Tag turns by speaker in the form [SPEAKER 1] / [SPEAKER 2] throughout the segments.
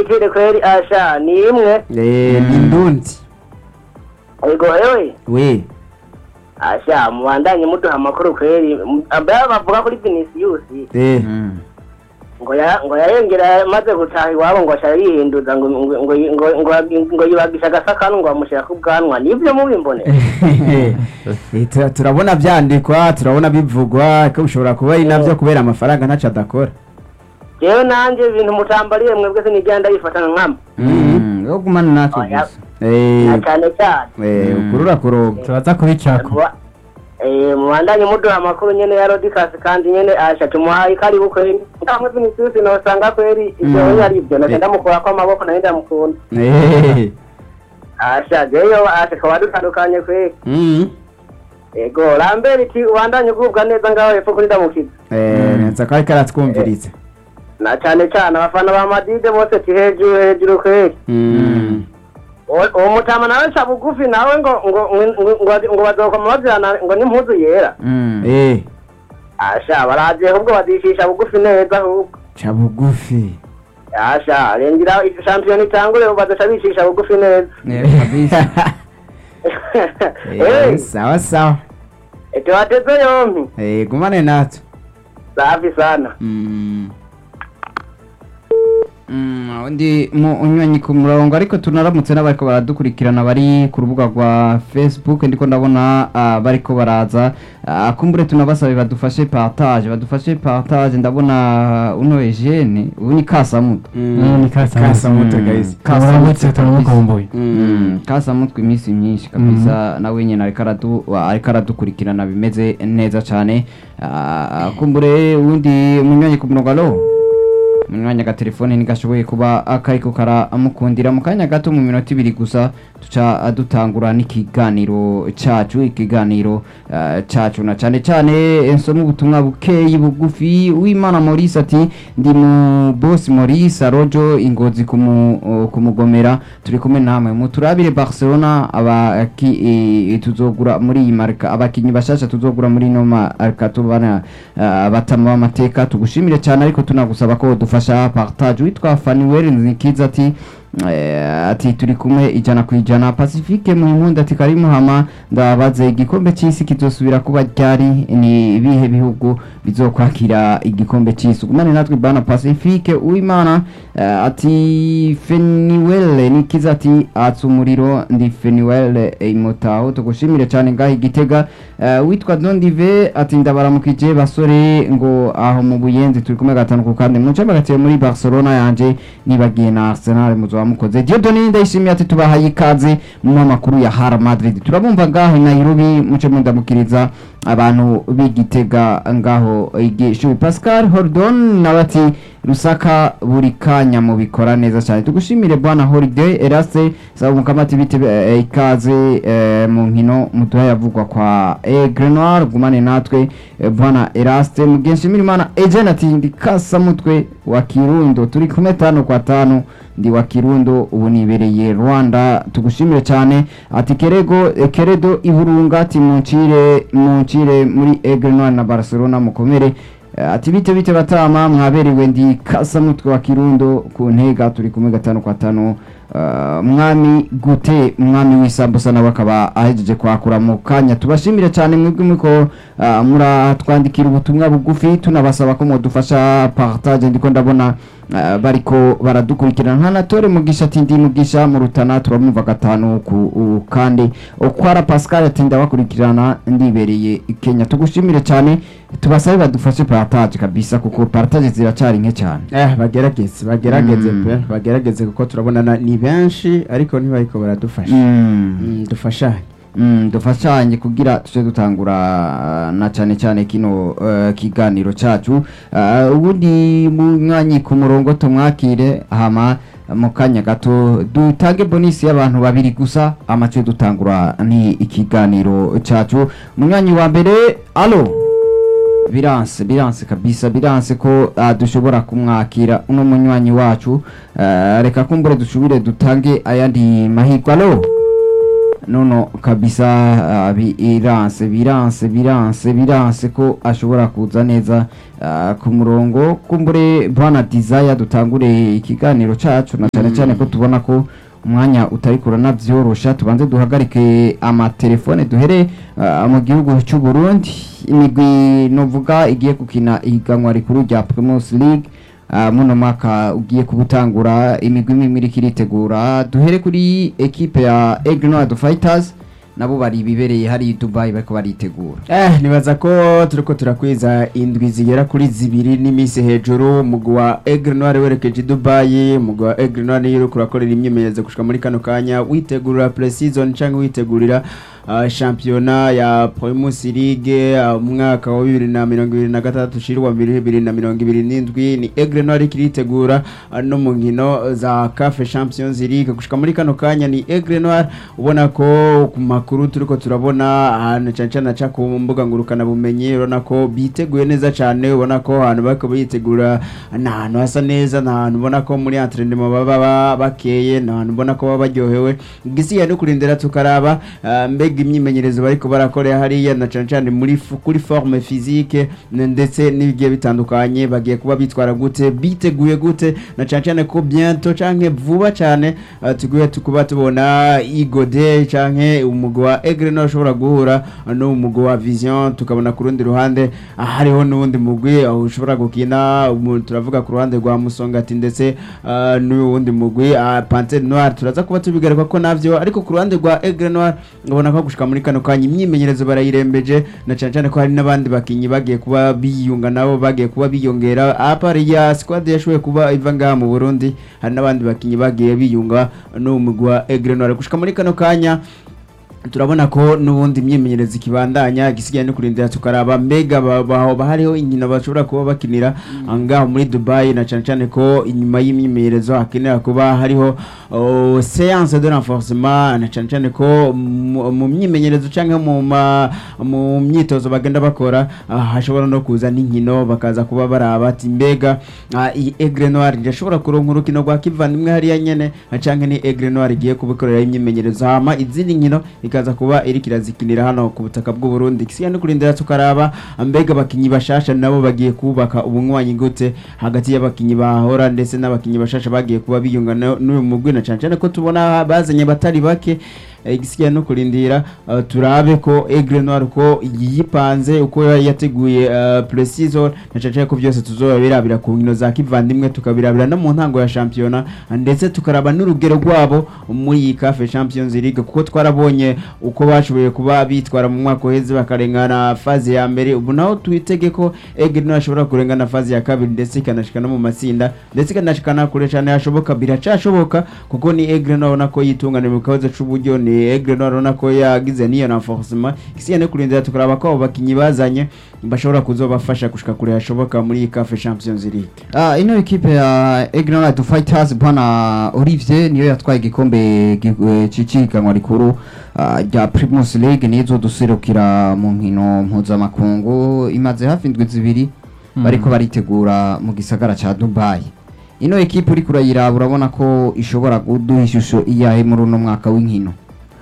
[SPEAKER 1] kitire kweli asha ni imwe
[SPEAKER 2] Eh, ni ndundi
[SPEAKER 1] ego ewe
[SPEAKER 2] we
[SPEAKER 1] asha mubandanye muduha amakuru kweli mbere bavuga kuri Vinicius
[SPEAKER 2] eh
[SPEAKER 1] ngo ya ngo yarengera maze gutaha iwabo ngo ashara yihinduza ngo ngo ngo ngo ngo ngo yibagisha agasakanu ngo bamushyira ku bwanwa nibyo mubimbone
[SPEAKER 2] Eh, tura- turabona byandikwa turabona bivugwa ko bishobora kuba ari nabyo kubera amafaranga ntacyo adakora
[SPEAKER 1] jewe nanjye ibintu mutambariye mwebwe sinigenda yifatana nkama
[SPEAKER 3] Mm, yo gumana natwe
[SPEAKER 1] Oya.
[SPEAKER 3] gusa
[SPEAKER 2] Eh,
[SPEAKER 1] na cyane cyane
[SPEAKER 2] eh,
[SPEAKER 3] Mm.
[SPEAKER 2] ukurura kuronga
[SPEAKER 4] turaza kubicako
[SPEAKER 1] Muba- eh, mubandanye muduha amakuru nyene ya rodikasi kandi nyene asha tumuhaye karibu kweli nkamwe Vinicius nosanga kweli ibyo
[SPEAKER 3] Mm.
[SPEAKER 1] mm. ari byo naje
[SPEAKER 2] Eh.
[SPEAKER 1] ndamukurako amaboko naje ndamukunda
[SPEAKER 2] Eh,
[SPEAKER 1] asha jeyo asha twaba dutandukanye kweli
[SPEAKER 2] mm.
[SPEAKER 1] ego rambere iti ubandanye ugubwa neza ngaho hepfo kuri ndamukiza
[SPEAKER 2] Eh, neza ko ariko aratwumviriza
[SPEAKER 1] na cyane cyane abafana ba madide bose ti hejuru hejuru kweli
[SPEAKER 2] Mm.
[SPEAKER 1] uwo uwo mutama nawe ca bugufi nawe ngo ngo ngo ngo ngo bazokoma bazirana ngo n'impuzu yera
[SPEAKER 3] Mm.
[SPEAKER 2] Eh,
[SPEAKER 1] asha baraje ahubwo bazishisha bugufi neza ahubwo
[SPEAKER 2] ca bugufi
[SPEAKER 1] asha rengera iyo shampiyona itangure bazoca bishisha bugufi neza
[SPEAKER 3] Eh, kabisa
[SPEAKER 2] Eh, sawa sawa
[SPEAKER 1] tubateze yompi
[SPEAKER 2] Eh, gumane natwe
[SPEAKER 1] safi sana
[SPEAKER 3] Mm. Mm, undi mu unywanyi ku murongo ariko tunaramutse n'abariko baradukurikirana bari ku rubuga rwa facebook ndiko ndabona ah, bariko baraza Ah, kumbure tunabasabe badufashe partage badufashe partage ndabona uno Eugene ubu ni kasamuto
[SPEAKER 4] Mm, ni Kasamutwe.
[SPEAKER 2] kasamutwe
[SPEAKER 3] Mm.
[SPEAKER 2] guys
[SPEAKER 4] turamutse turamukumbuye
[SPEAKER 3] Mm, kasamutwe iminsi myinshi kabisa nawe nyine ariko aradu ariko aradukurikirana bimeze neza cyane Ah, kumbure uwundi munywanyi ku murongo alo umwanya agatelefone ntigashoboye kuba kariko karamukundira mu kanya gato mu minota ibiri gusa tuca dutangura n'ikiganiro cacu ikiganiro eh, cacu na cane cane nsoma ubutumwa bukeyi bugufi w'imana maurice ati ndi mu boss maurice arojo ingozi kumu- kumugomera turi kumwe namwe muturabire barcelona abaki eh, tuzogura muri iyi marika abakinyi bashasha tuzogura muri ino marika tubana eh, batama b'amateka tugushimire cyane ariko tunagusaba ko dufasha partage witwa Fanuel Nikiza ati eh, ati turi kumwe ijana ku ijana Pacifique Muhimunda ati kari muhama ndabaze igikombe cy'isi kizosubira kuba ryari ni ibihe bihugu bizokwakira igikombe cy'isi gumane natwe bana Pacifique uwimana eh, ati Feniwele Nikiza ati atsa umuriro ndi Feniwele imotaho tugushimire cyane ngaho igitega eh, witwa Dondive ati ndabaramukije basore ngo aho mu buyenzi turi kumwe gatanu ku kandi mu cyamba gatiye muri Barcelona yanje nibagiye na Arsenal muzo mukoze Dieudonne ndayishimiye ati tubahaye ikaze mu makuru ya Real Madrid turabumva ngaho i Nairobi muce mundamukiriza abantu b'igitega ngaho igishubi Pascal Hordon nabati Rusaka buri kanya mu bikora neza cyane tugushimire bwana Holiday Eraste saba mukamati bite eh, ikaze eh, mu nkino muduha yavugwa kwa Aigle Noir gumane natwe eh, bwana Eraste mugenshimira imana Ejen ati ndi kasa mutwe wa Kirundo turi kumwe tano kwa tano ndi wa Kirundo ubu nibereye Rwanda tugushimire cyane ati Kerego eh, Keredo Iburunga ati muncire muncire muri Aigle Noir na Barcelona mukomere Eh, ati bite bite batama mwaberewe ndi kasa mutwe wa Kirundo ku ntega turi kumwe gatanu kwa tano Uh, mwami gute mwami w'isambusa nawe akaba ahejeje kwakura mu kanya tubashimire cyane mwebwe muko uh, muratwandikira ubutumwa bugufi tunabasaba ko mudufasha partage ndiko ndabona uh, bariko baradukurikirana nka natore mugisha ati ndi mugisha mu rutana turamumva gatanu ku u- kandi okwara Pascal ati ndabakurikirana ndibereye i Kenya tugushimire cyane tubasabe badufashe partage kabisa kuko partage ziracari nke cyane
[SPEAKER 2] eh bagerageze bagerageze
[SPEAKER 3] Mm.
[SPEAKER 2] pe bagerageze kuko turabona na- ni benshi ariko ntibariko baradufasha
[SPEAKER 3] mm.
[SPEAKER 2] Mm, dufashanye
[SPEAKER 3] Mm, dufashanye kugira tuje dutangura uh, na cyane cyane kino uh, kiganiro cacu uh, ubundi mwanyi ku murongo tumwakire hama mu kanya gato dutange bonisi y'abantu babiri gusa amace dutangura ni ikiganiro cacu munywanyi wa mbere alo biranse biranse kabisa biranse ko uh, dushobora kumwakira uno munywanyi wacu uh, reka kumbure dushubire dutange ayandi mahirwe alo nono kabisa ah, biranse biranse biranse biranse ko ashobora kuza neza ah, ku murongo kumbure bwana desire dutangure ikiganiro cacu na cyane cyane ko tubona ko umwanya utari kurana byorosha tubanze duhagarike amatelefone duhere ah, mu gihugu cy'u Burundi imigwi novuga igiye gukina ihiganwa rikuru rya Primus League Ah, muno mwaka ugiye kubutangura imigwi imwe iriko iritegura duhere kuri ekipe ya Aigle Noir Fighters nabo bari bibereye hari i Dubai bariko baritegura
[SPEAKER 2] Eh, nibaza ko turiko turakwiza indwi zigera kuri zibiri n'iminsi hejuru umugwi wa Aigle Noir werekeje i Dubai umugwi wa Aigle Noir niyo uriko urakorera imyimenyerezo gushika muri kano kanya witegurira pre-season canke witegurira uh, shampiyona ya Primus League uh, umwaka wa bibiri na mirongo ibiri na gatandatu ushira uwa bibiri na mirongo ibiri n'indwi ni Aigle Noir iriko iritegura uh, no mu nkino za CAF Champions League gushika muri kano kanya ni Aigle Noir ubona ko ku makuru turiko turabona ahantu cyane cyane aca ku mbuga ngurukana bumenyi urabona ko biteguye neza cyane ubona ko ahantu bariko bitegura ni ahantu hasa neza ni ahantu ubona ko muri entraînement baba ba- bakeye ni ahantu ubona ko baba baryohewe igisigaye no kurindira tukaraba ah, mbega imyimenyerezo bariko barakorera hariya na cyane cyane muri fu- kuri forme physique n- ndetse n'ibigiye bitandukanye bagiye kuba bitwara gute biteguye gute na cyane cyane ko bientôt canke vuba cyane ah, tuguye tukuba tubona igode canke umugwi wa Aigle Noir ushobora guhura n'umugwi wa Vision tukabona ku rundi ruhande ah, hariho n'uwundi mugwi ah, ushobora gukina umu- turavuga ku ruhande rwa Musongati ndetse ah, n'uyu wundi mugwi ah, Panthère Noire turaza kuba tubigaruka ko navyo ariko ku ruhande rwa Aigle Noir ubona ko gushika muri kano kanya imyimenyerezo barayirembeje na cyane cyane ko hari n'abandi bakinyi bagiye kuba biyunga nabo bagiye kuba biyongera apari ya squad yashoboye kuba iva ngaha mu Burundi hari n'abandi bakinyi bagiye biyunga n'umugwi wa Aigle Noir gushika muri kano kanya turabona ko n'ubundi imyimenyerezo ikibandanya igisigaye no kurindira tukaraba mbega ba- ba- ba- hariho inkino bashobora kuba bakinira ngaho muri Dubai na cyane cyane ko inyuma y'imyimenyerezo hakenera kuba hariho oh, séance de renforcement na cyane cyane ko mu mu myimenyerezo cyangwa mu ma- mu myitozo bagenda bakora ah, hashobora no kuza n'inkino bakaza kuba baraba ati mbega ah, iyi Aigle Noir irashobora kuronka urukino rwa kivandimwe hariya nyene ah, canke ni Aigle Noir igiye kubikorera imyimenyerezo hama izindi nkino ikaza kuba iriko irazikinira hano ku butaka bw'u Burundi gisigaye no kurindira tukaraba mbega abakinyi bashasha nabo bagiye kubaka ubunywanyi gute hagati y'abakinyi bahora ndetse n'abakinyi bashasha bagiye kuba biyunga na- n'uyu mugwi na cane cane ko tubona bazanye batari bake eh, igisigaye no kurindira uh, turabe ko Aigle Noir ko yipanze uko yari yateguye uh, pre-season na cane cane ko byose tuzoba birabira ku nkino za kivandimwe tukabirabira no mu ntango ya shampiyona ndetse tukaraba n'urugero rwabo muri iyi CAF Champions League kuko twarabonye uko bashoboye kuba bitwara mu mwaka uheze bakarengana faze ya mbere ubu naho twitege ko Aigle Noir ashobora kurengana faze ya kabiri ndetse ikanashika no mu matsinda ndetse ikanashikana kure cyane hashoboka biracashoboka kuko ni Aigle Noir ubona ko yitunganira mu kibazo c'uburyo ni Aigle Noir ubona ko yagize niyo renforcement isigaye no kurindira tukaraba ko abo bakinyi bazanye bashobora kuzobafasha gushika kure hashoboka muri iyi CAF Champions League
[SPEAKER 3] Ah, ino ekipe ya Aigle Noir Fighters bwana Olivier niyo yatwaye igikombe gi- eh, c'ihiganwa rikuru ah, rya Primus League nizo duserukira mu nkino mpuzamakungu imaze hafi indwi zibiri bariko baritegura mu gisagara ca Dubai ino ekipe uriko urayiraba urabona ko ishobora kuduha ishusho iyahe muri uno mwaka w'inkino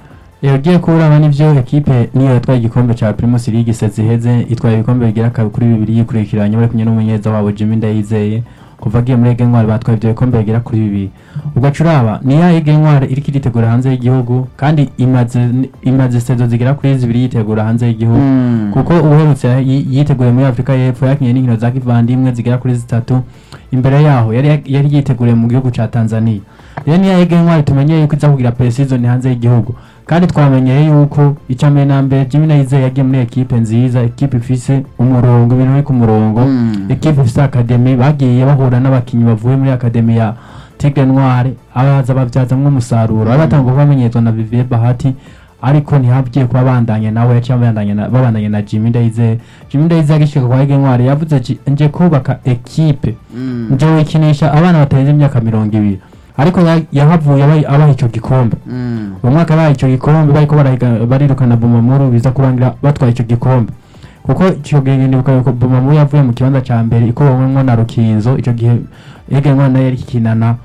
[SPEAKER 4] yagiye kuraba n'ivyo ekipe niyo yatwaye igikombe ca Primus League sezi iheze itwaye ibikombe bigera kabiri kuri bibiri yikurikiranye bari kumwe n'umunyeza wabo Jimmy Ndayizeye kuva agiye muri Ege Ntwari batwaye ivyo bikombe bigera kuri bibiri ugaca uraba ni ya Ege Ntwari iriko iritegura hanze y'igihugu kandi imaze imaze sezo zigera kuri zibiri yitegura hanze y'igihugu
[SPEAKER 3] Mm.
[SPEAKER 4] kuko uherutse yi- yiteguye muri Afrika y'Epfo yakinye n'inkino za kivandimwe zigera kuri zitatu imbere yaho yari yari yiteguriye mu gihugu ca Tanzania rero niyo Ege Ntwari tumenyeye yuko iza kugira pre-season hanze y'igihugu kandi twamenyeye yuko icya mbere na mbere Jimmy Ndayizeye yagiye muri ekipe nziza ekipe ifise umurongo ibintu biri ku murongo
[SPEAKER 3] Mm.
[SPEAKER 4] ekipe ifise akademi bagiye bahura n'abakinyi bavuye muri akademi ya Tigre Noire abaza bavyazamwo umusaruro bari batanga kubamenyezwa na Vivier Bahati ariko ntihagiye kuba bandanye nawe yaciye babandanye na babandanye na Jimmy Ndayizeye Jimmy Ndayizeye agishika kwa Ege Ntwari yavuze ati nje kubaka ekipe
[SPEAKER 3] Mm.
[SPEAKER 4] nje wikinisha abana batarenze imyaka mirongo ibiri ariko ya- yahavuye abaha abaha ico gikombe
[SPEAKER 3] Mm.
[SPEAKER 4] uwo mwaka bahaye icyo gikombe bariko barahiga- barirukana Bumamuru biza kurangira batwaye icyo gikombe kuko icyo gihe nibuka yuko Bumamuru yavuye mu kibanza ca mbere ikubowemwo na Rukinzo icyo gihe Ege Ntwari nayo yari ikinana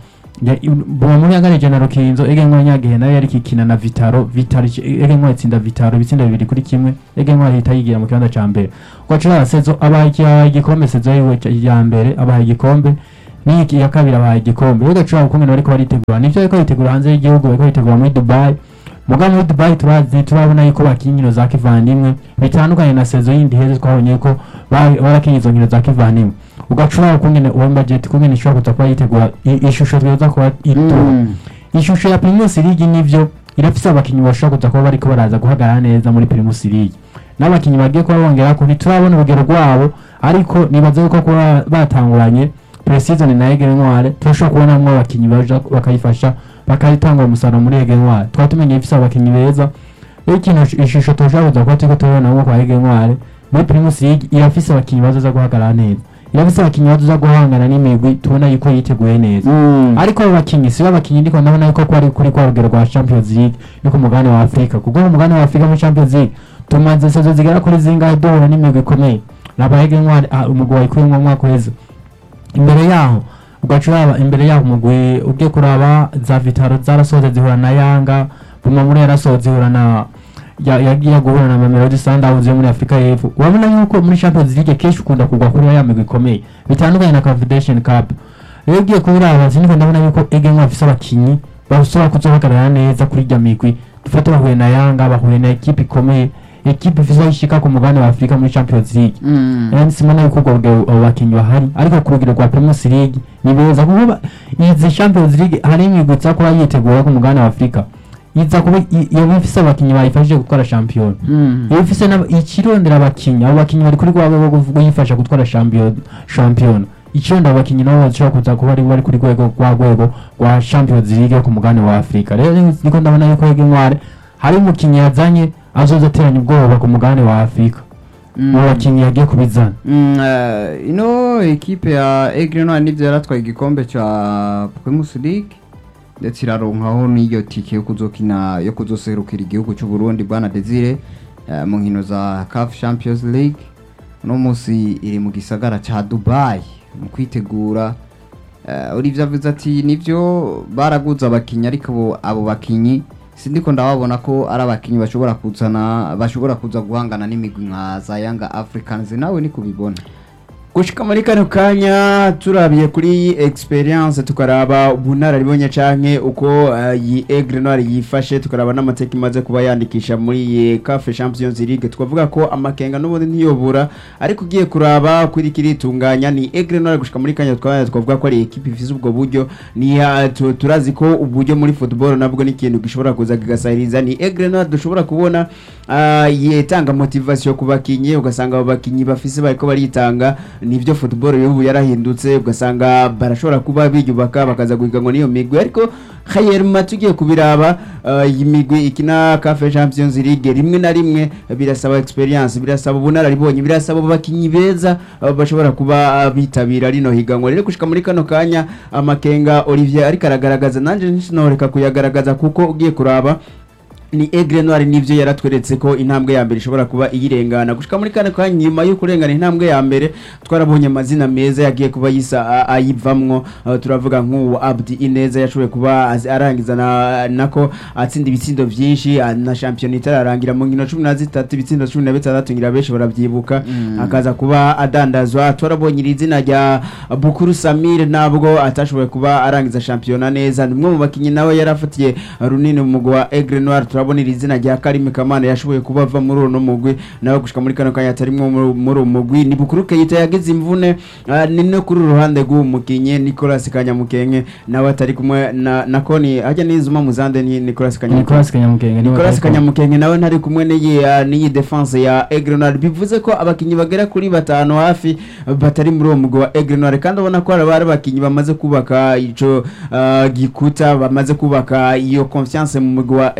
[SPEAKER 4] Ya- Buma muri yagarije na Rukinzo Ege Ntwari nyagihe nayo yari kikina na Vitaro Vitaro ici- Ege Ntwari itsinda Vitaro ibitsindo bibiri kuri kimwe Ege Ntwari ihita yigira mu kibanza ca mbere Kwacura Sezo abaye iki- abaye igikombe Sezo yiwe ca- ya mbere abaye igikombe n'iki ya kabiri abaye igikombe rero gacura ukuntu bariko baritegura nivyo bariko bitegura hanze y'igihugu bariko bitegura muri Dubai muga muri Dubai turazi turabona yuko bakina inkino za kivandimwe bitandukanye na sezo yindi heze twabonye ko ba- barakina izo nkino za kivandimwe ugacura ukungene uwo budget kungene ishobora kuza kuba yitegura i- ishusho twiza kuba itura
[SPEAKER 3] Mm.
[SPEAKER 4] ishusho ya Primus League nivyo irafise abakinyi bashobora kuza kuba bariko baraza guhagarara neza muri Primus League n'abakinyi bagiye kuba bongera ko ntiturabona urugero rwabo ariko nibaza yuko kuba batanguranye pre-season na Ege Ntware turashobora kubonamwo abakinyi baja bakayifasha bakayitanga umusaruro muri Ege Ntware twaba tumenye ifise abakinyi beza rero ikintu ishusho turashobora kuza kuba turiko turabonamwo kwa Ege Ntware muri Primus League irafise abakinyi bazoza guhagarara neza irafise abakinyi bazoza guhangana n'imigwi tubona yuko yiteguye neza
[SPEAKER 3] Mm.
[SPEAKER 4] ariko abo bakinyi si babakinyi ndiko ndabona yuko kwari kuri kwa rugero rwa Champions League yo ku mugabane wa Afrika kuko mu mugabane wa Afrika muri Champions League tumaze sezo zigera kuri zingahe duhura n'imigwi ikomeye nabahege ntwari ah, umugwi wayikuyemwo mu mwaka uheze imbere yaho ugaca uraba imbere yaho umugwi ugiye kuraba za Vitaro zarasohotse zihura na Yanga Buma muri yarasohotse zihura na ya- yagiye guhura na Mamelodi Sundowns yo muri Afrika y'Epfo urabona yuko muri Champions League kenshi ukunda kugwa kuri ya migwi ikomeye bitandukanye na Confederation Cup rero ugiye kubiraba siniko ndabona yuko Ege Ntwari afise abakinyi bashobora kuzohagarara neza kuri irya migwi dufate bahuye na Yanga bahuye na ekipe ikomeye ekipe ifise aho ishika ku mugabane wa Afrika muri Champions League
[SPEAKER 3] Mm.
[SPEAKER 4] yani simona yuko ubwo rugero abo bakinyi bahari ariko ku rugero rwa Primus League ni beza kuko ba- izi Champions League hari imigwi iza kuba yitegura ku mugabane wa Afrika iza kuba i- iyo ifise abakinyi bayifashije gutwara champion
[SPEAKER 3] Mm.
[SPEAKER 4] iyo ifise n'aba- ikirondera abakinyi abo bakinyi bari kuri rwego rwo kuyifasha gutwara champion champion ikirondera abakinyi nabo bashobora kuza kuba ari bari kuri rwego rwa rwego rwa Champions League yo ku mugabane wa Afrika rero niko ndabona yuko Ege Ntware hari umukinyi yazanye azoza ateranya ubwoba ku mugabane wa Afrika
[SPEAKER 3] Mm.
[SPEAKER 4] mu bakinyi yagiye kubizana
[SPEAKER 3] Mm, eh, ino ekipe ya Aigle Noir nivyo yaratwaye igikombe ca Primus League ndetse iraronkaho n'iyo tike yo kuzokina yo kuzoserukira igihugu cy'u Burundi bwana Desire eh, mu nkino za CAF Champions League uno munsi iri mu gisagara ca Dubai mu kwitegura uh, Olivier avuze ati nivyo baraguze abakinyi ariko abo- abo bakinyi sindiko ndababona ko ari abakinyi bashobora kuzana bashobora kuza guhangana n'imigwi nka za Young Africans nawe ni kubibona
[SPEAKER 2] gushika muri kano kanya turabiye kuri experience tukaraba ubunararibonye canke uko uh, iyi Aigle Noir yifashe tukaraba n'amateka imaze kuba yandikisha muri iyi CAF Champions League twavuga ko amakenga n'ubundi ntiyobura ariko ugiye kuraba kuri kiritunganya ni Aigle Noir gushika muri kanya twabana twavuga ko ari equipe ifise ubwo buryo ni uh, tu- turazi ko uburyo muri football nabwo ni ikintu gishobora kuza kigasahiriza ni Aigle Noir dushobora kubona uh, yetanga motivation ku bakinyi ugasanga abo bakinyi bafise bariko baritanga nivyo football y'ubu yarahindutse ugasanga barashobora kuba biyubaka bakaza guhiganwa n'iyo migwi ariko Khayerma tugiye kubiraba uh, iyi migwi ikina CAF Champions League rimwe na rimwe birasaba experience birasaba ubunararibonye birasaba abakinyi beza uh, bashobora kuba uh, bitabira rino higanwa rero gushika muri kano kanya amakenga Olivier ariko aragaragaza nanje ntinoreka kuyagaragaza kuko ugiye kuraba ni Aigle Noir nivyo yaratweretse ko intambwe ya mbere ishobora kuba iyirengana gushika muri kane kanya nyuma yo kurengana intambwe ya mbere twarabonye amazina meza yagiye kuba yisa a- ayivamwo uh, turavuga nk'uwo Abdi Ineza yashoboye kuba azi- arangiza na, nako atsinda ibitsindo vyinshi a- na champion itararangira mu nkino 13 ibitsindo 16 ngira benshi baravyibuka
[SPEAKER 3] Mm.
[SPEAKER 2] akaza kuba adandazwa twarabonye iri zina rya Bukuru Samir nabwo atashoboye kuba arangiza shampiyona neza ni umwe mu bakinyi nawe yarafatiye runini mu mugwi wa Aigle Noir turabona iri zina rya Karimi Kamana yashoboye kuba ava muri uno mugwi nawe gushika muri kano kanya atarimwo muri- muri uwo mugwi ni Bukuru Keita yagize imvune ah, ni no kuri uru ruhande rw'uwo mukinyi Nicolas Kanyamukenke nawe atari kumwe na na Koni hajya n'izuma muzande ni Nicolas Kanyamukenke
[SPEAKER 4] Nicolas Kanyamukenge niwe
[SPEAKER 2] Nicolas
[SPEAKER 4] ariko-
[SPEAKER 2] Kanyamukenge nawe ntari kumwe n'iyi uh, n'iyi defense ya Aigle Noir bivuze ko abakinyi bagera kuri batanu hafi uh, batari muri uwo mugwi wa Aigle Noir kandi ubona ko hari abari abakinyi bamaze kubaka ico uh, gikuta bamaze kubaka iyo confiance mu mugwi wa Aigle Noir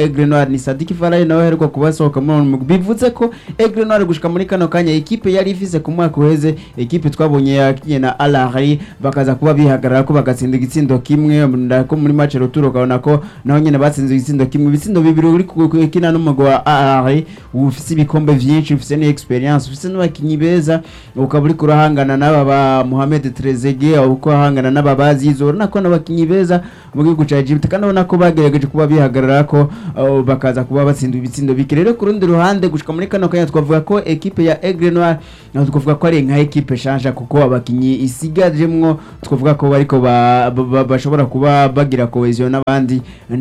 [SPEAKER 2] Noir ni Sadiki Faraye nawe aheruka kubasohoka muri uwo mugwi bivuze ko Aigle Noir gushika muri kano kanya ekipe yari ifise ku mwaka uheze ekipe twabonye yakiye na Al Ahly bakaza kuba bihagarara ko bagatsinda igitsindo kimwe ndako muri match retour ukabona ko naho nyene batsinze igitsindo kimwe ibitsindo bibiri uri kukina n'umugwi wa Al Ahly ufise ibikombe vyinshi ufise ni experience ufise n'abakinyi beza ukaba uri kurahangana n'aba ba Mohamed Trezeguet uko ahangana n'aba Bazizo urabona ko n'abakinyi beza mu gihugu ca Egypt kandi ubona ko bagerageje kuba bihagarara ko uh, bakaza kuba batsinda ibitsindo bike rero ku rundi ruhande gushika muri kano kanya twavuga ko ekipe ya Aigle Noir naho twavuga ko ari nka ekipe shanja kuko abakinyi isigajemwo twavuga ko bariko ba- ba- ba- bashobora kuba bagira cohesion n'abandi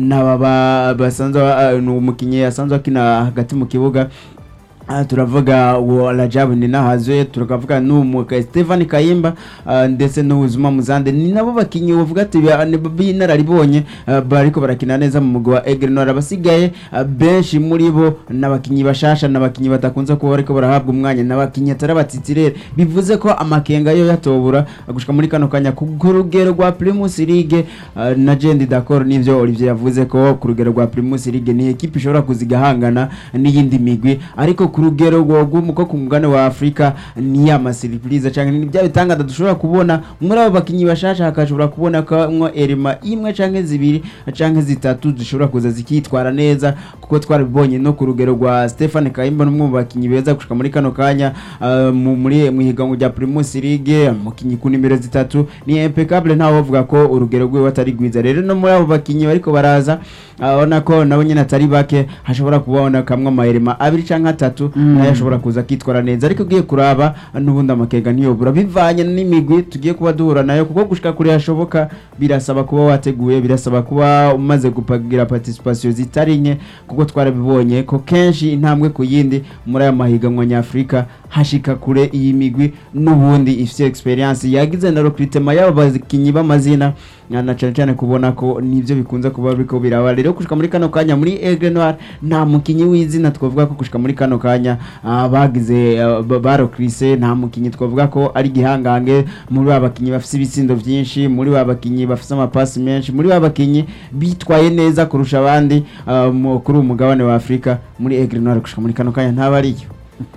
[SPEAKER 2] n'aba basanzwe uh, ni umukinyi asanzwe akina hagati mu kibuga Ah, turavuga uwo Rajabu Ninahazwe tukavuga n'umuka Stefan Kayimba ah, ndetse n'ubuzima muzande ni nabo bakinyi bavuga ati ba- ni- b'inararibonye ah, bariko barakina neza mu mugwi wa Aigle Noir abasigaye ah, benshi muri bo n'abakinyi bashasha n'abakinyi batakunze kuba bariko barahabwa umwanya n'abakinyi atari batitire bivuze ko amakenga yo yatobura ah, gushika muri kano kanya ku ku rugero rwa Primus League ah, na Jendi D'accord nivyo Olivier yavuze ko ku rugero rwa Primus League ni ekipe ishobora kuzigahangana n'iyindi migwi ariko ku rugero rwo rw'umuko ku mugabane wa Afrika ni ya masiripurize canke ni bya bitangada dushobora kubona muri abo bakinyi bashasha hakashobora kubona ko mwo elema imwe canke zibiri canke zitatu zishobora kuza zikitwara neza kuko twarabibonye no ku rugero rwa Stefan Kayimba n'umwe mu bakinyi beza gushika muri kano kanya ah, mu- muri mu higanwa rya Primus League umukinyi ku nimero zitatu ni impeccable ntawe bavuga ko urugero rwiwe atari rwiza rero no muri abo bakinyi bariko baraza abona ko nabo nyene atari bake hashobora kubona kamwe amaherema abiri canke atatu nayo ashobora kuza akitwara neza ariko ugiye kuraba n'ubundi amakega ntiyobura bivanye n'imigwi tugiye kuba duhura nayo kuko gushika kure hashoboka birasaba kuba wateguye birasaba kuba umaze gupagira participation zitari nke kuko twarabibonye ko kenshi intambwe ku yindi muri aya mahiganwa nyafurika hashika kure iyi migwi n'ubundi ifite experience yagize na recruitment y'abo bakinyi b'amazina na na cane cane kubona ko nivyo bikunze kuba biriko biraba rero gushika muri kano kanya muri Aigle Noir nta mukinyi w'izina twavuga ko gushika muri kano kanya ah, bagize ah, ba- barokrise nta mukinyi twavuga ko ari gihangange muri ba bakinyi bafise ibitsindo vyinshi muri ba bakinyi bafise amapasi menshi muri ba bakinyi bitwaye neza kurusha abandi ah, mu- kuri uyu mugabane wa Afrika muri Aigle Noir gushika muri kano kanya ntabariyo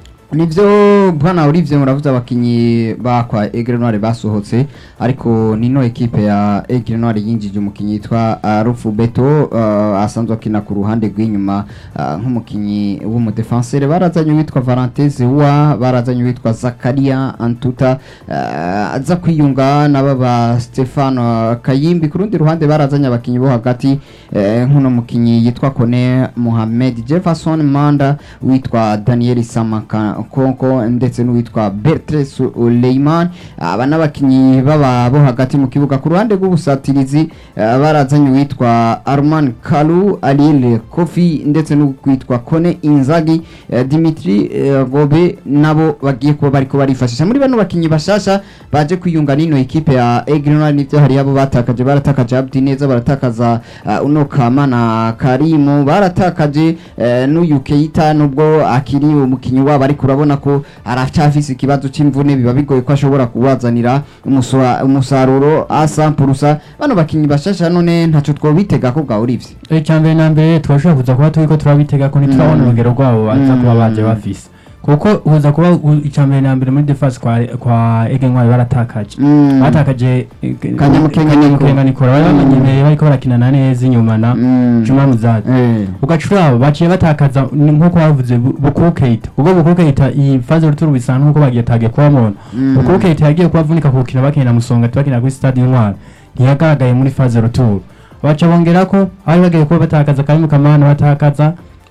[SPEAKER 3] nivyo bwana Olivier muravuze abakinyi bakwa Aigle Noir basohotse ariko nino ekipe ya Aigle Noir yinjije umukinyi yitwa uh, Rufu Beto uh, asanzwe akina ku ruhande rw'inyuma uh, nk'umukinyi w'umudefenseur barazanye witwa Valentin Zewa barazanye witwa Zakaria Antuta uh, aza kwiyunga naba ba Stefano Kayimbi ku rundi ruhande barazanye abakinyi bo hagati eh, nk'uno mukinyi yitwa Kone Mohamed Jefferson Manda witwa Daniel Samaka Konko ndetse n'uwitwa Bertre Suleiman aba n'abakinyi baba bo hagati mu kibuga ku ruhande rw'ubusatirizi eh, barazanye uwitwa Arman Kalu Aliel Kofi ndetse n'uwitwa Kone Inzagi eh, Dimitri eh, Gobe nabo bagiye kuba bariko barifashisha muri bano bakinyi bashasha baje kwiyunga n'ino ekipe ya Aigle Noir nivyo hari abo batakaje baratakaje Abdi neza baratakaza uh, uno Kamana Karimu baratakaje uh, n'uyu Keita nubwo akiri umukinyi wabo ariko urabona ko aracyafise ikibazo c'imvune biba bigoye ko ashobora kuwazanira umuswa- umusaruro asampurusa bano bakinyi bashasha none ntaco twobitega ko bwa Olivier
[SPEAKER 4] icyambere na mbere turashobora kuza kuba turiko turabitega ko ntiturabona
[SPEAKER 3] Mm.
[SPEAKER 4] urugero rwabo baza kuba baje
[SPEAKER 3] Mm.
[SPEAKER 4] bafise kuko uza kuba u- icyambere na mbere muri defense kwa kwa Ege Ntwari baratakaje
[SPEAKER 3] Mm.
[SPEAKER 4] batakaje eh,
[SPEAKER 3] Kanyamukenga Nico.
[SPEAKER 4] Kanyamukenga Nicola bari bamenyereye bariko barakinana neza inyuma na
[SPEAKER 3] Mm.
[SPEAKER 4] Juma Muzadi
[SPEAKER 3] Eh.
[SPEAKER 4] ugacuraba baciye batakaza ni nkuko bavuze Bu- Bukuru Keita ubwo Bukuru Keita iyi faze ruturu bisa nkuko bagiye tage kubamona
[SPEAKER 3] Mm.
[SPEAKER 4] Bukuru Keita yagiye kubavunika ku rukino bakinira musonga tubakinira kuri stade Intwari ntiyagaragaye muri faze ruturu baca bongera ko bari bagiye kuba batakaza Karimu Kamana batakaza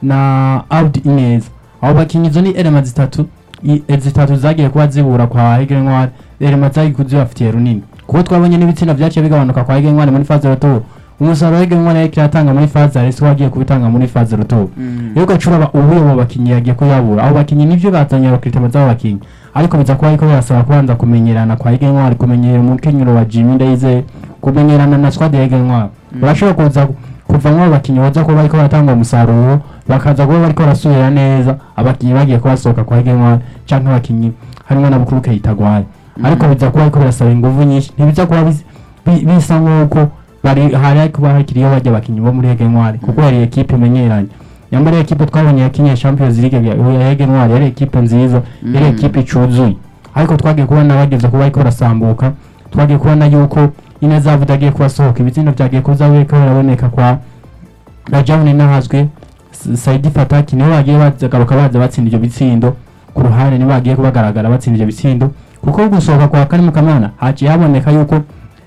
[SPEAKER 4] na Abdi Ineza abo bakinyi izo ni elema zitatu i- eh, zitatu zagiye kuba zibura kwa Aigle Ntwari elema zagiye kuzibafitiye runini kuko twabonye n'ibitsina vyaciye bigabanuka kwa Aigle Ntwari muri faze ruturu umusaruro Aigle Ntwari yariko iratanga muri faze ariko wagiye kubitanga muri faze ruturu
[SPEAKER 3] Mm.
[SPEAKER 4] rero ugacuraba ubuye mu bakinyi yagiye kuyabura abo bakinyi nivyo bazanye abakritema z'abo bakinyi ariko biza kuba ariko birasaba kubanza kumenyerana kwa Aigle Ntwari kumenyera umukenyero wa Jimmy Ndayizeye kumenyerana na squad ya Aigle Ntwari urashobora kuza kuvamwo abakinyi baza kuba bariko baratanga umusaruro bakaza kuba bariko barasubira neza abakinyi bagiye kubasohoka kwa Aigle Ntwari canke abakinyi harimwo na Bukuru Keita Gwari ariko biza kuba ariko birasaba inguvu nyinshi ntibiza kuba bis- bi- bisa nk'uko bari hari kuba hakiriyo bajya abakinyi bo muri Aigle Ntwari kuko yari ekipe imenyeranye nyamara ekipe twabonye yakinye Champions League ya ya Ege Ntwari yari ekipe nziza yari
[SPEAKER 3] Mm.
[SPEAKER 4] ekipe icuzuye ariko twagiye kubona bageze kuba ariko barasambuka twagiye kubona yuko ineza yavuze agiye kubasohoka ibitsindo byagiye kuza biriko biraboneka kwa Rajabune nahazwe S- Saidi Fataki nibo bagiye bazagaruka baza batsinda ivyo bitsindo ku ruhande nibo bagiye kubagaragara batsinda ivyo bitsindo kuko gusohoka kwa Karimu Kamana haciye haboneka yuko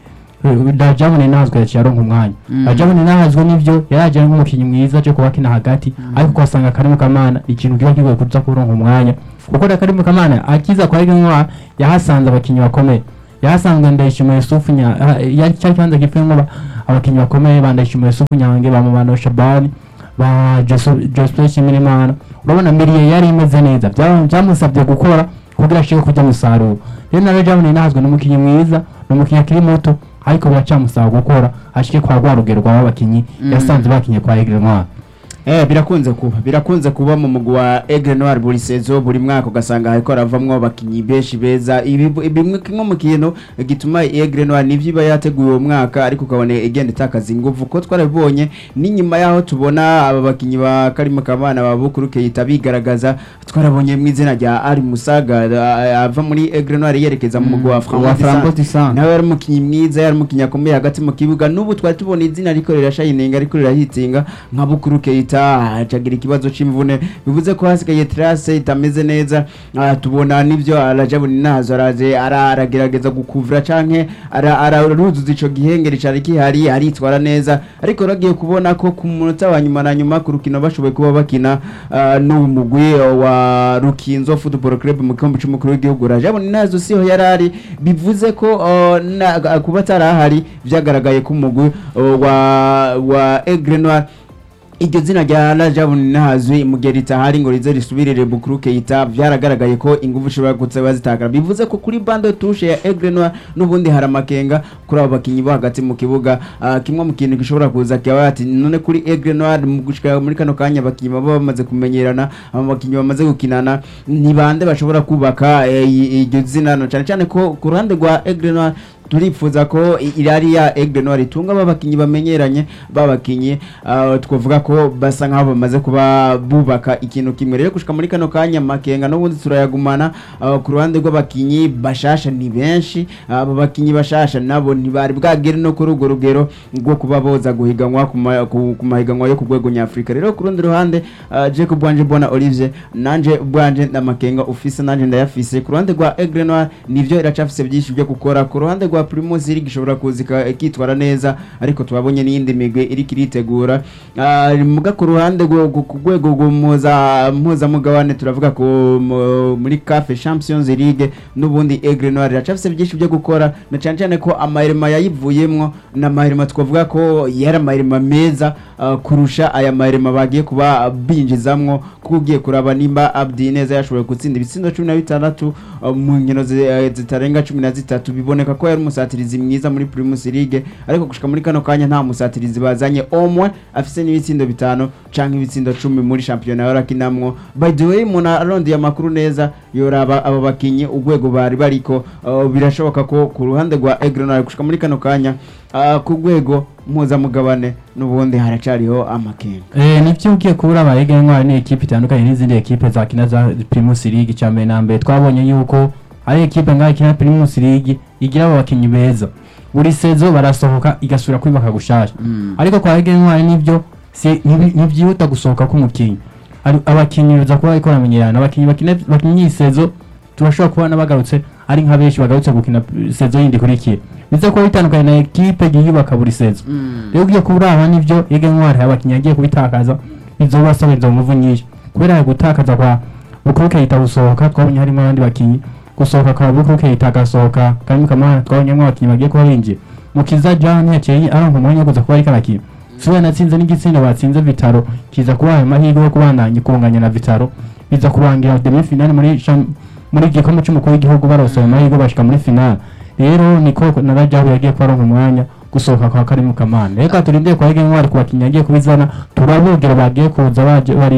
[SPEAKER 4] eh, Rajabune nahazwe yaciye aronka umwanya
[SPEAKER 3] Mm.
[SPEAKER 4] Rajabune nahazwe nivyo yaraje ari nk'umukinyi mwiza aje kuba kina hagati ariko kwasanga Karimu Kamana ikintu kiba kigoye kuza kuronka umwanya kuko na Karimu Kamana akiza kwa Ege yahasanze abakinyi bakomeye yahasanzwe Ndayishimiye Yusufu nya ha- yari cyari kibanza gipfuyemo ba- abakinyi bakomeye ba Ndayishimiye Yusufu Nyange ba Mabano Shabani ba Joseph Shimirimana urabona Miriye yari imeze neza Byaba- byamusabye gukora kugira ashike kujya musaruro rero na Rajabone nahazwe n'umukinyi mwiza n'umukinyi akiri muto ariko biracamusaba gukora ashike kwa rwa rugero rw'abakinyi
[SPEAKER 3] Mm.
[SPEAKER 4] yasanze bakinye kwa Aigle Noir
[SPEAKER 2] Eh birakunze kuba birakunze kuba mu mugwi wa Aigle Noir buri sezo buri mwaka ugasanga hariko haravamwo abakinyi benshi beza ibi bimwe kimwe mu kintu gituma Aigle Noir nivyo iba yateguye uwo mwaka ariko ukabona igenda itakaza inguvu ko twarabibonye n'inyuma yaho tubona aba bakinyi ba Karimo Kamana ba Bukuru Keita bigaragaza twarabonye mu izina rya Ali Musaga a- ava muri Aigle Noir yerekeza mu mugwi wa
[SPEAKER 3] wa
[SPEAKER 2] Framboise
[SPEAKER 3] Framboise Disant
[SPEAKER 2] nawe yari umukinnyi mwiza yari umukinnyi akomeye hagati mu kibuga n'ubu twari tubona izina riko rirashayininga ariko rirahitsinga nka bukuru keita acagira ikibazo c'imvune bivuze ko hasigaye trace itameze neza Ah, tubona n'ivyo arajabuni nazo araje ara- aragerageza gukuvura canke ara- araruzuza ico gihengeri cari kihari aritwara neza ariko ragiye kubona ko ku munota wa nyuma na nyuma ku rukino bashoboye kuba bakina ah, n'uwo mugwi wa rukinzo football club mu gikombe c'umukuru w'igihugu rajabuni nazo siho yarari bivuze ko uh, na- kuba atarahari vyagaragaye ko umugwi uh, wa wa Aigle Noir iryo zina rya Rajabuni nahazwi mu gihe ritahari ngo rize risubirire Bukuru Keita vyaragaragaye ko ingufu ishobora kuza zitakara bivuze ko kuri bande touche ya Aigle Noir n'ubundi hari amakenga kuri abo bakinyi bo hagati mu kibuga Ah, kimwe mu kintu gishobora kuza kiba ati none kuri Aigle Noir mu gushika muri kano kanya abakinyi baba bamaze kumenyerana abo bakinyi bamaze gukinana ni bande bashobora kubaka eh, i- iryo zina no cyane cyane ko ku ruhande rwa Aigle Noir turifuza ko i- irari ya Aigle Noir itunga babakinyi bamenyeranye babakinyi uh, twavuga ko basa nkaho bamaze kuba bubaka ikintu kimwe rero gushika muri kano kanya makenga n'ubundi turayagumana uh, ku ruhande rw'abakinyi bashasha ni benshi abo bakinyi bashasha nabo ntibari bwagere no kuri urwo rugero rwo kuba boza guhiganwa ku ma- ku ku mahiganwa yo ku rwego nyafurika rero ku rundi ruhande uh, Jacob Bwanje Bona Olivier nanje bwanje ndamakenga ufise nanje ndayafise ku ruhande rwa Aigle Noir nivyo iracafise byinshi byo gukora ku ruhande rwa Primus League ishobora kuzika ikitwara neza ariko tubabonye n'iyindi migwi iri kiritegura Ah, muga ku ruhande rwo- ku ku rwego rw'umuza mpuzamugabane turavuga ko mu- muri CAF Champions League n'ubundi Aigle Noir iracafise byinshi byo gukora na cyane cyane ko amahirima yayivuyemwo n'amahirima twavuga ko yari amahirima meza ah, kurusha aya mahirima bagiye kuba binjizamwo kuko ugiye kuraba nimba Abdi neza yashoboye gutsinda ibitsindo cumi na bitandatu ah, mu nkino zi- eh, zitarenga cumi na zitatu biboneka ko yari umusatirizi mwiza muri Primus League ariko gushika muri kano kanya nta musatirizi bazanye omwe afise n'ibitsindo bitanu canke ibitsindo cumi muri shampiyona yarakinamwo by the way umuntu arondeye amakuru neza yoraba aba bakinyi urwego bari bariko uh, birashoboka ko ku ruhande rwa Aigle Noir gushika muri kano kanya uh, ku rwego mpuzamugabane n'ubundi haracariho amakenga
[SPEAKER 4] Eh, nivyo ugiye kubura aba Aigle Noir ni ekipe itandukanye n'izindi ekipe zakina za Primus League cya mbere na mbere twabonye yuko ari ekipe ngaho ikina Primus League igira abo bakinyi beza buri sezo barasohoka igasubira kwibaka gushasha
[SPEAKER 3] Mm.
[SPEAKER 4] ariko kwa Aigle Noir nivyo si ntibi- ntibyihuta gusohoka k'umukinyi Ari- abakinyi baza kuba bariko baramenyerana abakinyi bakina bakinyi iyi sezo turashobora kubona bagarutse ari nka benshi bagarutse gukina sezo yindi ikurikira biza kuba bitandukanye na ekipe yiyubaka buri sezo
[SPEAKER 3] Mm.
[SPEAKER 4] rero ugiye kuraba nivyo Aigle Noir abakinyi agiye kubitakaza bizobasaba izo nguvu nyinshi kubera gutakaza kwa Bukuru Keita gusohoka twabonye harimo abandi bakinyi gusohoka kwa Bukuru Keita agasohoka Karimu Kamana twabonyemo abakinyi bagiye kuba binjiye Mukiza Jean yaciye aronka umwanya wo kuza kuba ariko arakina Suwe natsinze n'igitsina batsinze Vitaro kiza kuba ayo mahirwe yo kubandanya kunganya na Vitaro biza kurangira demi finale muri cham- muri gikombe cy'umukuru w'igihugu barose ayo mahirwe bashika muri finale rero niko na Rajabu yagiye kuba aronka umwanya gusohoka kwa Karimu Kamana reka turindire kwa Aigle Noir ku bakinyi yagiye kubizana turabogera bagiye kuza baje bariko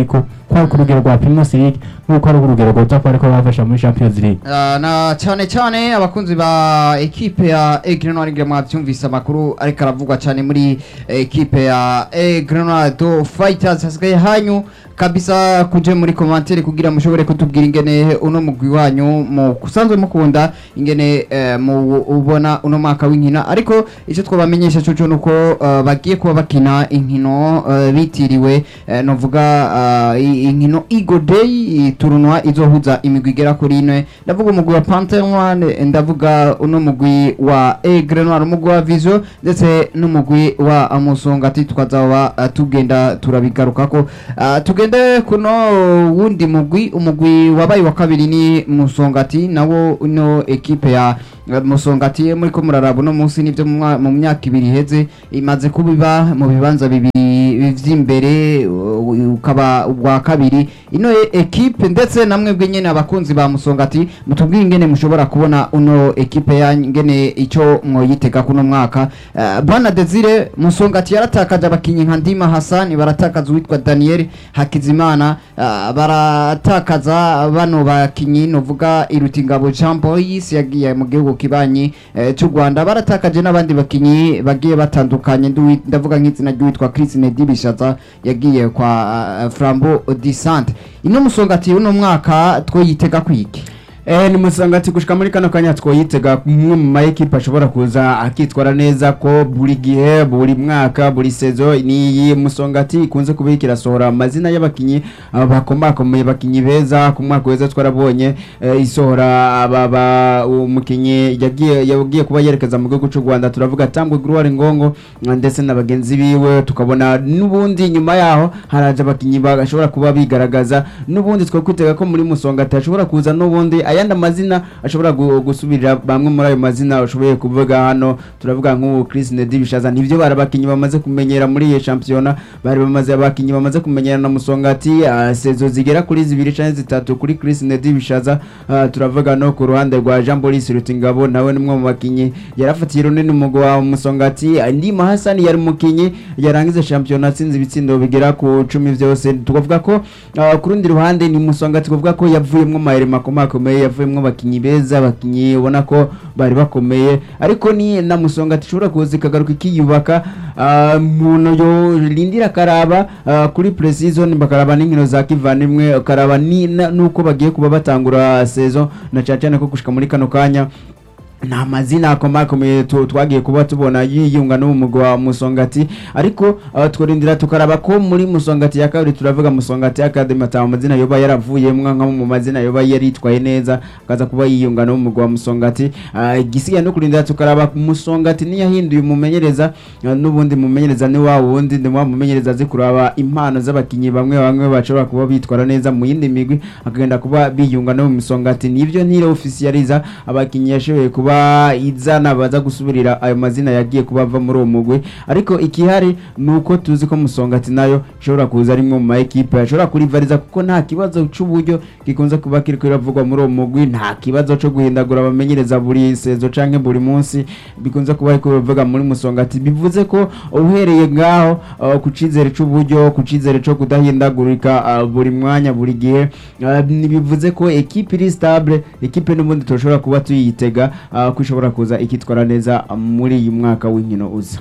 [SPEAKER 4] ko ari ku rugero rwa Primus League nk'uko ari urugero rwoza kuba ariko bafasha muri Champions League
[SPEAKER 3] Ah, na cyane cyane abakunzi ba ekipe ya Egrenal mwabyumvise amakuru ariko aravugwa cyane muri ekipe ya Egrenal Fighters hasigaye hanyu kabisa kuje muri commentaire kugira mushobore kutubwira ingene uno mugwi wanyu mu kusanzwe mukunda ingene eh, mu ubona uno mwaka w'inkina ariko icyo twabamenyesha cyo nuko uh, bagiye kuba bakina inkino uh, bitiriwe uh, novuga uh, i- inkino Eagle Day turunwa izohuza imigwi igera kuri ine ndavuga umugwi wa Panther Noire ndavuga uno mugwi wa Aigle Noire umugwi wa Vision ndetse n'umugwi wa Musongati tukazaba uh, tugenda turabigarukako uh, tugende kuno wundi mugwi umugwi wabaye wa kabiri ni Musongati nawo ino ekipe ya uh, Musongati muri ko muraraba uno munsi nivyo mu mwa- mu myaka ibiri iheze imaze kubiba mu bibanza bibiri vy'imbere uh, ukaba ubwa kabiri ino e- ekipe ndetse namwe bwe nyene abakunzi ba Musongati mutubwire ingene mushobora kubona uno ekipe ya ngene ico mwoyitega kuno mwaka uh, bwana Desire Musongati yaratakaje abakinyi nka Ndima Hassan baratakaza uwitwa Daniel Hakizimana uh, baratakaza bano bakinyi novuga Irutingabo Jean Boyce yagiye mu gihugu kibanyi eh, cy'u Rwanda baratakaje n'abandi bakinyi bagiye batandukanye nduwi- ndavuga nk'izina ry'uwitwa Chris Nedibishaza yagiye kwa uh, Flambeau Disante ino Musongati uno mwaka twoyitega kwiki
[SPEAKER 2] Eh, ni musangati gushika muri kano kanya twoyitega umwe mu ma ekipe ashobora kuza akitwara neza ko buri gihe buri mwaka buri sezo ni musongati ikunze kuba ikirasohora amazina y'abakinyi aba bakomakomeye bakinyi beza ku mwaka weza twarabonye eh, isohora aba ba umukinyi yagiye yagiye kuba yerekeza mu gihugu cy'u Rwanda turavuga Tambwe Gloire Ngongo eh, ndetse na bagenzi biwe tukabona n'ubundi nyuma yaho haraje abakinyi bashobora kuba bigaragaza n'ubundi twe kwitega ko muri musongati hashobora kuza n'ubundi ayandi amazina ashobora gu- gusubirira bamwe muri ayo mazina ushoboye kuvuga hano turavuga nk'ubu Chris Nedi Bishaza nivyo bari abakinyi bamaze kumenyera muri iyi shampiyona bari bamaze abakinyi bamaze kumenyera na musongati ah, sezo zigera kuri zibiri canke zitatu kuri Chris Nedi Bishaza ah, turavuga no ku ruhande rwa Jean Boris Rutingabo nawe nimwe mu bakinyi yarafatiye runini umugwi wa musongati ah, Ndima Hassan yari mukinyi yarangize shampiyona atsinze ibitsindo bigera ku cumi vyose tukavuga ko ah, ku rundi ruhande ni musongati tukavuga ko yavuyemwo amayeri makomakomeye yavuyemwo abakinyi beza abakinyi ubona ko bari bakomeye ariko ni na musongati ishobora kuza ikagaruka ikiyubaka ah, umuntu yorindira akaraba ah, kuri pre-season bakaraba n'inkino za kivandimwe ukaraba ni- na- nuko bagiye kuba batangura saison na cyane cyane ko gushika muri kano kanya nta mazina akomakomeye tu- twagiye kuba tubona yiyunga no mu mugwi wa musongati ariko uh, tworindira tukaraba ko muri musongati ya kabiri turavuga musongati academy ata amazina yoba yaravuyemwo nka mu mazina yoba yaritwaye neza akaza kuba yiyunga no mu mugwi wa musongati uh, igisigaye no kurindira tukaraba musongati niyahinduye umumenyereza uh, n'ubundi mumenyereza ni wa wundi ni wa mumenyereza azi kuraba impano z'abakinyi bamwe bamwe bashobora kuba bitwara neza mu yindi migwi akagenda kuba biyunga no mu musongati nivyo ntire officializa abakinyi yashoboye kuba izana baza gusubirira ayo mazina yagiye kuba ava muri uwo mugwi ariko ikihari ni uko tuzi ko musongati nayo ishobora kuza ari imwe mu ma ekipe ashobora kurivariza kuko nta kibazo c'uburyo gikunze kuba kiriko kiravugwa muri uwo mugwi nta kibazo co guhindagura abamenyereza buri sezo canke buri munsi bikunze kuba ariko bivuga muri musongati bivuze ko uhereye ngaho uh, ku cizere c'uburyo ku cizere co kudahindagurika uh, buri mwanya buri gihe uh, bivuze ko ekipe iri stable ekipe n'ubundi turashobora kuba tuyitega uh, ko ishobora kuza ikitwara neza muri uyu mwaka w'inkino uza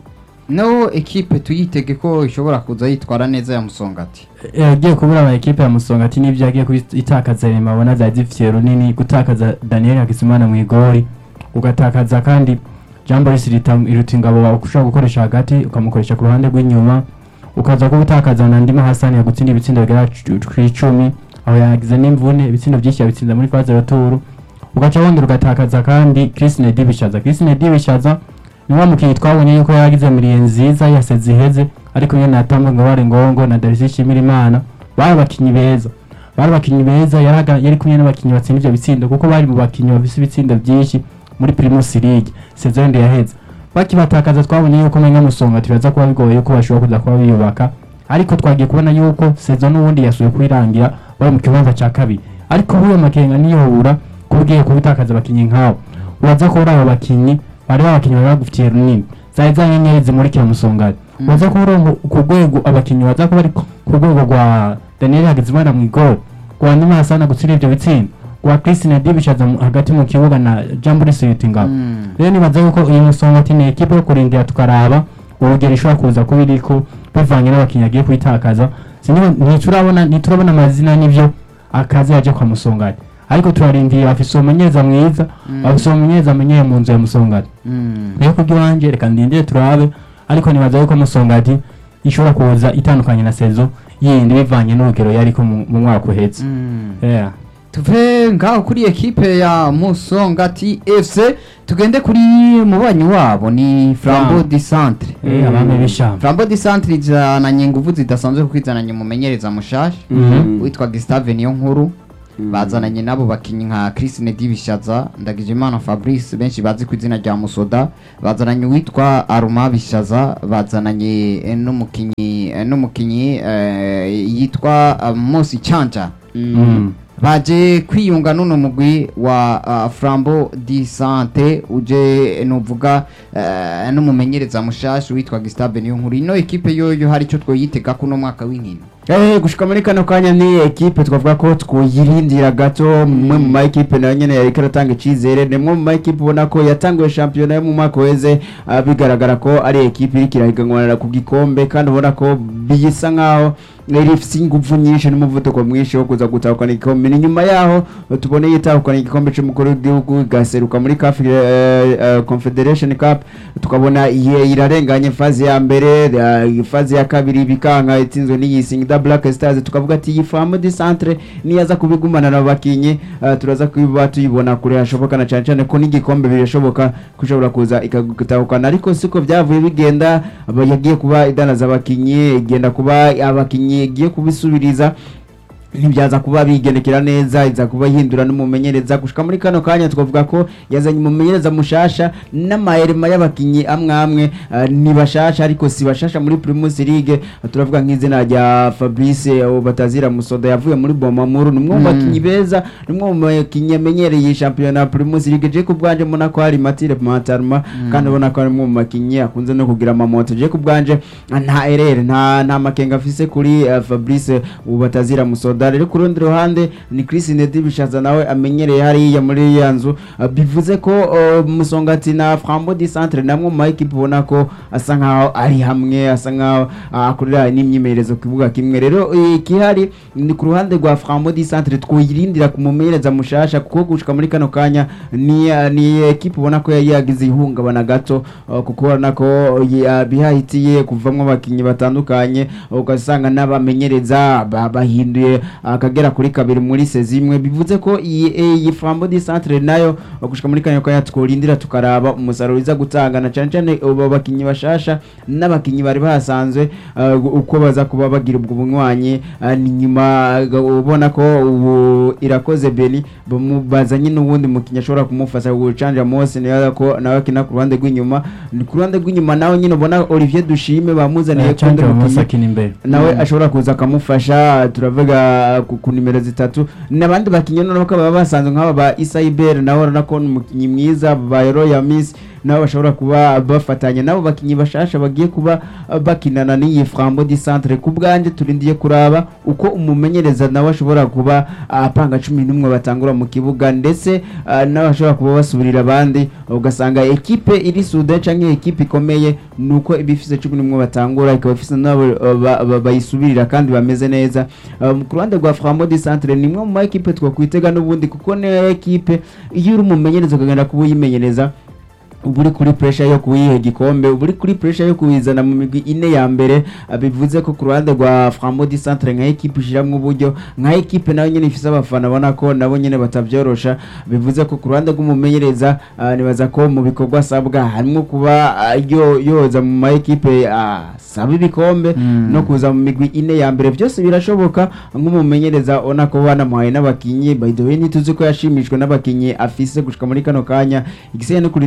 [SPEAKER 3] no ekipe tuyitege ko ishobora kuza yitwara neza ya musongati
[SPEAKER 4] yagiye kubura ama ekipe ya Musongati n'ivyo yagiye itakaza Rema abona zari zifitiye runini gutakaza Daniel Hakizimana mu igori ugatakaza kandi Jean Boris Rita- Irutingabo ushobora gukoresha hagati ukamukoresha ku ruhande rw'inyuma ukaza kuba utakaza na Ndima Hassan yagutsinda ibitsindo bigera ku icumi aho yagize n'imvune ibitsindo byinshi yabitsinze muri phase retour ugaca wongera ugatakaza kandi Chris Nedibishaza Chris Nedibishaza ni wa mukinnyi twabonye yuko yagize miliye nziza yaseze iheze ariko nyine natambwe ngo bari ngongo na Darcy Shimirimana bari abakinnyi beza bari abakinnyi beza yaraga yari kumwe n'abakinnyi batsinda ivyo bitsindo kuko bari mu bakinnyi bafise ibitsindo byinshi muri Primus League saison ndi yaheze bakibatakaza twabonye yuko menga musonga tiraza kuba bigoye yuko bashobora kuza kuba biyubaka ariko twagiye kubona yuko saison n'ubundi yasuye kwirangira bari mu kibanza ca kabiri ariko huyo makenga niyobura kubwiye kubitakaza abakinnyi nk'abo uraza kubura abo bakinnyi bari abakinnyi bari bagufitiye runini zari za nyenyeri zimurikira musongati
[SPEAKER 3] Mm.
[SPEAKER 4] uraza kubura ku rwego abakinnyi baza kuba ari ku rwego rwa daniel hagizimana mu igoro kwa ndima hasana gutsinda ivyo bitsindo kwa christine dibishaza mu- hagati mu kibuga na jamburi suyutingabo
[SPEAKER 3] Mm.
[SPEAKER 4] rero nibaza yuko uyu musongati ni ekipe yo kurindira tukaraba urugero ishobora kuza kuba iriko bivanye n'abakinnyi agiye kuyitakaza Sinema- ntiturabona ntiturabona amazina n'ivyo akazi yaje kwa musongati ariko turarindiye bafise umumenyereza mwiza
[SPEAKER 3] Mm.
[SPEAKER 4] bafise umumenyereza amenyeye mu nzu ya musongati
[SPEAKER 3] Mm.
[SPEAKER 4] rero kubw'iwanje reka ndindire turabe ariko nibaza yuko musongati ishobora kuza itandukanye na sezo yindi bivanye n'urugero yariko mu mu mwaka uhetse
[SPEAKER 3] Mm.
[SPEAKER 4] Yeah.
[SPEAKER 3] tuve ngaho kuri ekipe ya musongati fc tugende kuri mubanyi wabo ni flambo
[SPEAKER 4] Flambo.
[SPEAKER 3] di centre
[SPEAKER 4] Eh, abami b'ishamba
[SPEAKER 3] flambo di centre izananye inguvu zidasanzwe kuko izananye umumenyereza mushasha
[SPEAKER 2] Mhm.
[SPEAKER 3] witwa gustave niyo nkuru bazananye n'abo bakinnyi nka christine dibishaza ndagijimana fabrice benshi bazi ku izina rya musoda bazananye uwitwa aruma bishaza bazananye eh, n'umukinnyi eh, n'umukinnyi eh, yitwa eh, mosi canja
[SPEAKER 4] Mm.
[SPEAKER 3] baje kwiyunga n'uno mugwi wa uh, frambo di sante uje nuvuga uh, n'umumenyereza mushasha witwa gustave niyo nkuru ino ekipe yoyo hari icyo twoyitega kuno mwaka w'inkino
[SPEAKER 2] Eh, gushika muri kano kanya ni ekipe twavuga ko twuyirindira gato mwe mu ma ekipe nayo nyene yariko aratanga icizere ni mwe mu ma ekipe ubona ko yatanguye shampiyona yo mu mwaka weze ah, bigaragara ko ari ekipe iriko irahiganwanira ku gikombe kandi ubona ko bisa nkaho iri ifise inguvu nyinshi n'umuvuduko mwinshi wo kuza gutahukana igikombe ni nyuma yaho eh, tubone yitahukana igikombe c'umukuru w'igihugu igaseruka muri CAF eh, eh, Confederation Cup tukabona iye irarenganye fazi ya mbere eh, fazi ya kabiri bikanka itsinzwe n'iyi Singida Black Stars tukavuga ati iyi famu di centre niyaza kubigumana na bakinyi eh, turaza kuba tuyibona kure hashoboka na cyane cyane ko n'igikombe birashoboka kushobora kuza ikagutahukana ariko siko byavuye bigenda aba- yagiye kuba idanaza abakinyi igenda kuba abakinyi igiye kubisubiriza ntibyaza kuba bigendekera neza iza kuba yihindura n'umumenyereza gushika muri kano kanya twavuga ko yazanye umumenyereza mushasha n'amaherema y'abakinyi amwe amwe eh, ni bashasha ariko si bashasha muri Primus League turavuga nk'izina rya Fabrice eh, Batazira Musoda yavuye muri Bomamuru ni umwe mu
[SPEAKER 3] Mm.
[SPEAKER 2] bakinyi beza ni umwe mu bakinyi amenyereye shampiyona ya Primus League je kubwanje mbona ko hari Matire Matarma kandi ubona ko ari umwe mu bakinyi akunze no kugira amamoto je kubwanje nta erere nta nta makenga afise kuri eh, Fabrice Batazira Musoda rero ku rundi ruhande ni Chris Nedi bishaza nawe amenyereye hariya muri ya nzu Ah, bivuze ko uh, Musongati na Frambo di Centre namwe mu equipe ubona ko asa nkaho ari hamwe asa nkaho ah, akorera n'imyimenyerezo ku kibuga kimwe rero eh, ikihari ni ku ruhande rwa Frambo di Centre twirindira kumumenyereza mushasha kuko gushika muri kano kanya ni ah, ni equipe ubona ko yari yagize ihungabana gato ah, kuko ubona ko ya- bihahitiye kuvamwo abakinyi batandukanye ugasanga n'abamenyereza ba- bahinduye akagera kuri kabiri muri sezi imwe bivuze ko iyi eh, iyi Flambeau du Centre nayo gushika muri kanya kanya tworindira tukaraba umusaruro iza gutanga na cyane cyane abo bakinyi bashasha n'abakinyi bari bahasanzwe ah, uko baza kuba bagira ubwo bunywanyi ah, ni nyuma ah, ubona ko ubu irakoze Beni bamu- bazanye n'ubundi mukinyi ashobora kumufasha gucanja Mose nawe ko nawe akina ku ruhande rw'inyuma ni ku ruhande rw'inyuma nawe nyine ubona Olivier Dushime bamuzaniye kundi
[SPEAKER 4] canje
[SPEAKER 2] mukinyi
[SPEAKER 4] bamusakina imbere
[SPEAKER 2] nawe
[SPEAKER 3] Mm.
[SPEAKER 2] ashobora kuza akamufasha turavuga ku, ku nimero zitatu n'abandi bakinnyi noneho ko baba basanzwe nk'aba ba Isaiber nawe urabona ko ni umukinnyi mwiza ba Royal Miss nabo bashobora kuba bafatanya nabo bakinnyi bashasha bagiye kuba uh, bakinana n'iyi Frambo di Centre ku bwanjye turindiye kuraba uko umumenyereza nawe ashobora kuba apanga cumi n'umwe batangura mu kibuga ndetse uh, nawe ashobora kuba basubirira abandi ugasanga ekipe iri sude canke ekipe ikomeye nuko iba ifise cumi n'umwe batangura ikaba ifise nabo uh, ba- ba- bayisubirira kandi bameze neza um, ku ruhande rwa Frambo di Centre ni imwe mu ma ekipe twakwitega n'ubundi kuko ni ekipe iyo uri umumenyereza ukagenda kuba uyimenyereza uba uri kuri pressure yo kuyiha igikombe uba uri kuri pressure yo kuyizana mu migwi ine ya mbere ah, bivuze ko ku ruhande rwa Frambo di Centre nka ekipe ishiramwo uburyo nka ekipe nayo nyene ifise abafana bona ko nabo nyene batavyorosha bivuze ko ku ruhande rw'umumenyereza ah, nibaza ko mu bikorwa asabwa harimo kuba ah, yo yoza mu ma ekipe asaba ibikombe
[SPEAKER 3] Mm.
[SPEAKER 2] no kuza mu migwi ine ya mbere byose birashoboka nk'umumenyereza ubona ko banamuhaye n'abakinyi by the way ntituzi ko yashimishwe n'abakinyi afise gushika muri kano kanya igisigaye no kurindira tukaraba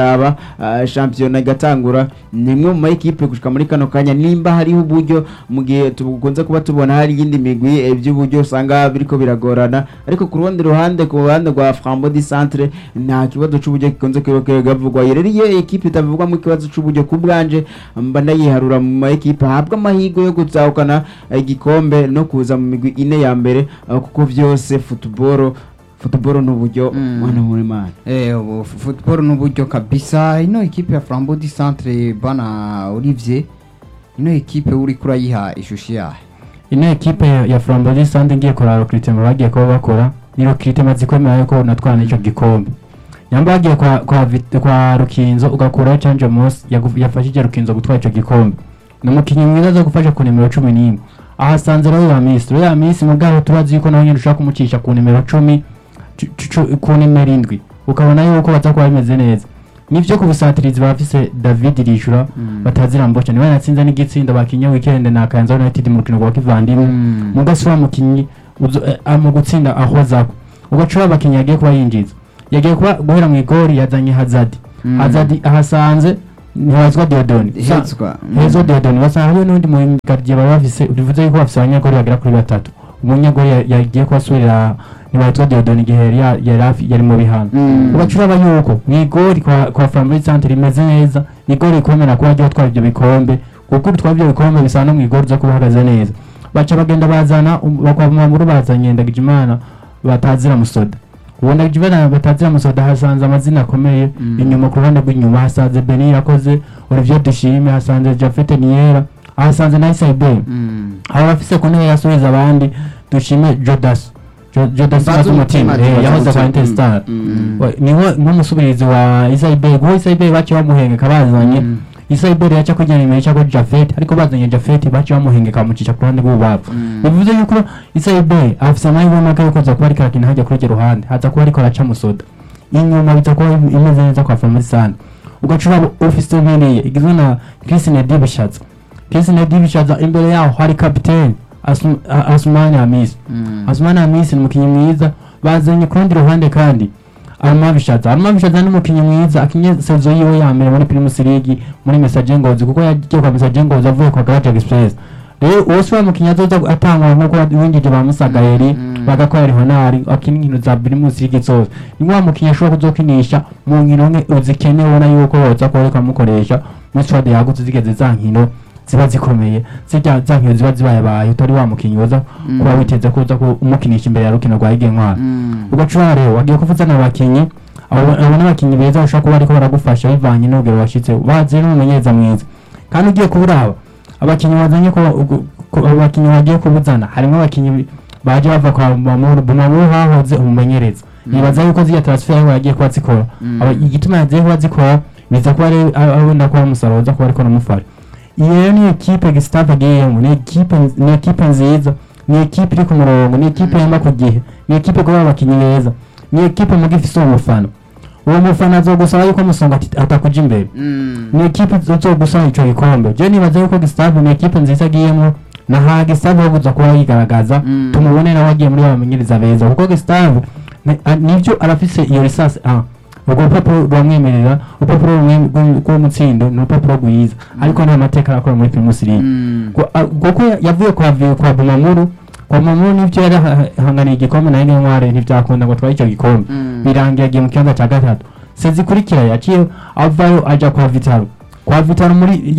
[SPEAKER 2] tukaraba ah, shampiyona igatangura ni imwe mu ma ekipe gushika muri kano kanya nimba hariho uburyo mu gihe tukunze kuba tubona hari iyindi migwi eh, by'uburyo usanga biriko biragorana ariko ku rundi ruhande ku ruhande rwa Frambo di Centre nta kibazo c'uburyo gikunze kivugwa rero iyo ekipe itavugwamo ikibazo c'uburyo ku bwanje mba ndayiharura mu ma ekipe ahabwa amahirwe yo gutahukana igikombe no kuza mu migwi ine ya mbere ah, kuko vyose football football ni uburyo
[SPEAKER 3] Mm.
[SPEAKER 2] mwana muri mana
[SPEAKER 3] Eh, ubu fu- football n'uburyo kabisa ino ekipe ya Flambeau du Centre bana Olivier ino ekipe uri kurayiha ishusho yayo
[SPEAKER 4] ino ekipe ya- ya Flambeau Sande ngiye kuraba recruitment bagiye kuba bakora ni recruitment zikomeye yuko natwana ico gikombe nyamba bagiye kwa kwa, Vit- kwa Rukinzo ugakuraho Change Moss yagu- yafashije Rukinzo gutwara ico gikombe ni umukinnyi mwiza zo gufasha ku nimero cumi n'imwe ahasanze rero ya Miss rero ya Miss mu bwaho tubazi yuko nawe nyine ushaka kumucisha ku nimero cumi cu- cu- cu- ku nimero indwi ukabona yuko baza kuba bimeze neza nivyo ku busatirizi bafise David Rishura batazira mboca niwe yatsinze n'igitsinda bakinye weekend na Kayanza United mu rukino rwa kivandimwe
[SPEAKER 3] Mm.
[SPEAKER 4] mugasi wa mukinyi uzo- eh, ah, mu gutsinda ahozako ugacura abakinyi yagiye kuba yinjiza yagiye kuba guhera mu igori yazanye Hazard
[SPEAKER 3] Mm.
[SPEAKER 4] Hazard ahasanze ntibazwa Diodone
[SPEAKER 3] Hezwa. Mm.
[SPEAKER 4] Hezo Diodone basanga hariyo n'undi mu gardien baba bafise bivuze yuko bafise abanyagori bagera kuri batatu umunyagori ya- yagiye kubasubirira ntibazwa Diodone igihe yari ya- yari hafi- yari mu bihano
[SPEAKER 3] Mm.
[SPEAKER 4] ugacura aba yuko mu igori kwa kwa Family Centre rimeze neza ni igori rikomera kuba ryo twara ibyo bikombe kuko utwara ibyo bikombe bisa no mu igori uza kuba uhagaze neza baca bagenda bazana um- bakwa mu maburu bazanye Ndagijimana batazira musoda uwo Ndagijimana batazira musoda hasanze amazina akomeye
[SPEAKER 3] Mm.
[SPEAKER 4] inyuma ku ruhande rw'inyuma hasanze Beni yakoze Olivier Dushime hasanze Jafet Niera hasanze Nice Ibe
[SPEAKER 3] Mm.
[SPEAKER 4] aba bafise ku ntebe yasubiza abandi dushime Jodas Jo- Jodas
[SPEAKER 3] Mbaza
[SPEAKER 4] Mazumutima
[SPEAKER 3] umutima,
[SPEAKER 4] eh,
[SPEAKER 3] Mbaza
[SPEAKER 4] yahoze kwa
[SPEAKER 3] umutima.
[SPEAKER 4] Interstar
[SPEAKER 3] Mm.
[SPEAKER 4] Wa- niwe nk'umusubirizi wa Isaibe guho Isaibe baciye bamuhengeka bazanye
[SPEAKER 3] Mm.
[SPEAKER 4] Isaibe rero yaca kujyana imbere cyangwa Jafet ariko bazanye Jafet baciye bamuhengeka bamucisha ku ruhande rw'ububavu
[SPEAKER 3] Mm.
[SPEAKER 4] bivuze yuko Isaibe afise amahirwe make yo kuza kuba ariko arakina hajya kuri iryo ruhande haza kuba ariko araca musoda inyuma biza kuba im- imeze neza kwa Family Sana ugacura office nkeneye igizwe na Christine Dibishatsa Christine Dibishatsa imbere yaho hari capitaine Asum- A- Asumani Hamisi
[SPEAKER 3] Mm.
[SPEAKER 4] Asumani Hamisi ni umukinnyi mwiza bazanye ku rundi ruhande kandi Arma Bishaza Arma Bishaza ni umukinnyi mwiza akinye sezo yiwe ya mbere muri Primus League muri Message Ngozi kuko yagiye kwa Message Ngozi avuye kwa Garage Express rero uwo si wa mukinnyi azoza atangwa nk'uko winjije ba Musagayeri
[SPEAKER 3] Mm.
[SPEAKER 4] bagakorera honari akina inkino za Primus League zose ni wa mukinnyi ashobora kuzokinisha mu nkino nke uzikenewe ubona yuko boza kuba ariko amukoresha muri stade yagutse zigeze za nkino ziba zikomeye zirya za nkino ziba zibayabaye utari wa mukinnyi woza kuba
[SPEAKER 3] Mm.
[SPEAKER 4] witeze kuza ku- umukinisha imbere ya rukino rwa Ige Ntwari
[SPEAKER 3] Mm.
[SPEAKER 4] ugacura rero wagiye kuvuzana abakinyi abo abo ni abakinyi beza bashobora kuba ariko baragufasha bivanye n'urugero washyitse bazi n'umumenyereza mwiza kandi ugiye kuburaba abakinyi bazanye ko ugu- ko- abakinyi bagiye kubuzana harimo abakinyi baje bava kwa Bumamuru Bumamuru hahoze umumenyereza nibaza yuko ziriya transfer yaho yagiye kuba zikora
[SPEAKER 3] Mm.
[SPEAKER 4] Aba- igituma yagiye kuba zikora biza kuba ari abona kuba umusaruro uza kuba ariko namufasha iyi rero ni ekipe Gustave agiyemo ni ekipe ni ekipe nziza ni ekipe iri ku murongo ni ekipe yama ku gihe ni ekipe kuba abakinnyi beza ni ekipe muga ifise uwo mufana uwo mufana azogusaba yuko musonga ati- atakuja imbere
[SPEAKER 3] Mm.
[SPEAKER 4] ni ekipe izogusaba ico gikombe je nibaza yuko Gustave ni ekipe nziza agiyemo na ha Gustave yobuza kuba yigaragaza
[SPEAKER 3] Mm.
[SPEAKER 4] tumubone nawe agiye muri bamenyereza beza kuko Gustave ni- a- nivyo arafise iyo lisasi a urwo rupapuro rwamwemerera urupapuro rumwe rw'u- rw'umutsindo ni urupapuro rwiza ariko nta mateka arakora muri Primus League
[SPEAKER 3] Mm.
[SPEAKER 4] Ko- a- kuko yavuye kwa vi- kwa Bumamuru kwa Bumamuru nivyo yari ahanganiye igikombe na Ine Ntware ntivyakunda ngo tware ico gikombe
[SPEAKER 3] Mm.
[SPEAKER 4] birangiye agiye mu kibanza ca gatatu sezikurikira yaciye avayo aja kwa Vitaro kwa Vitaro muri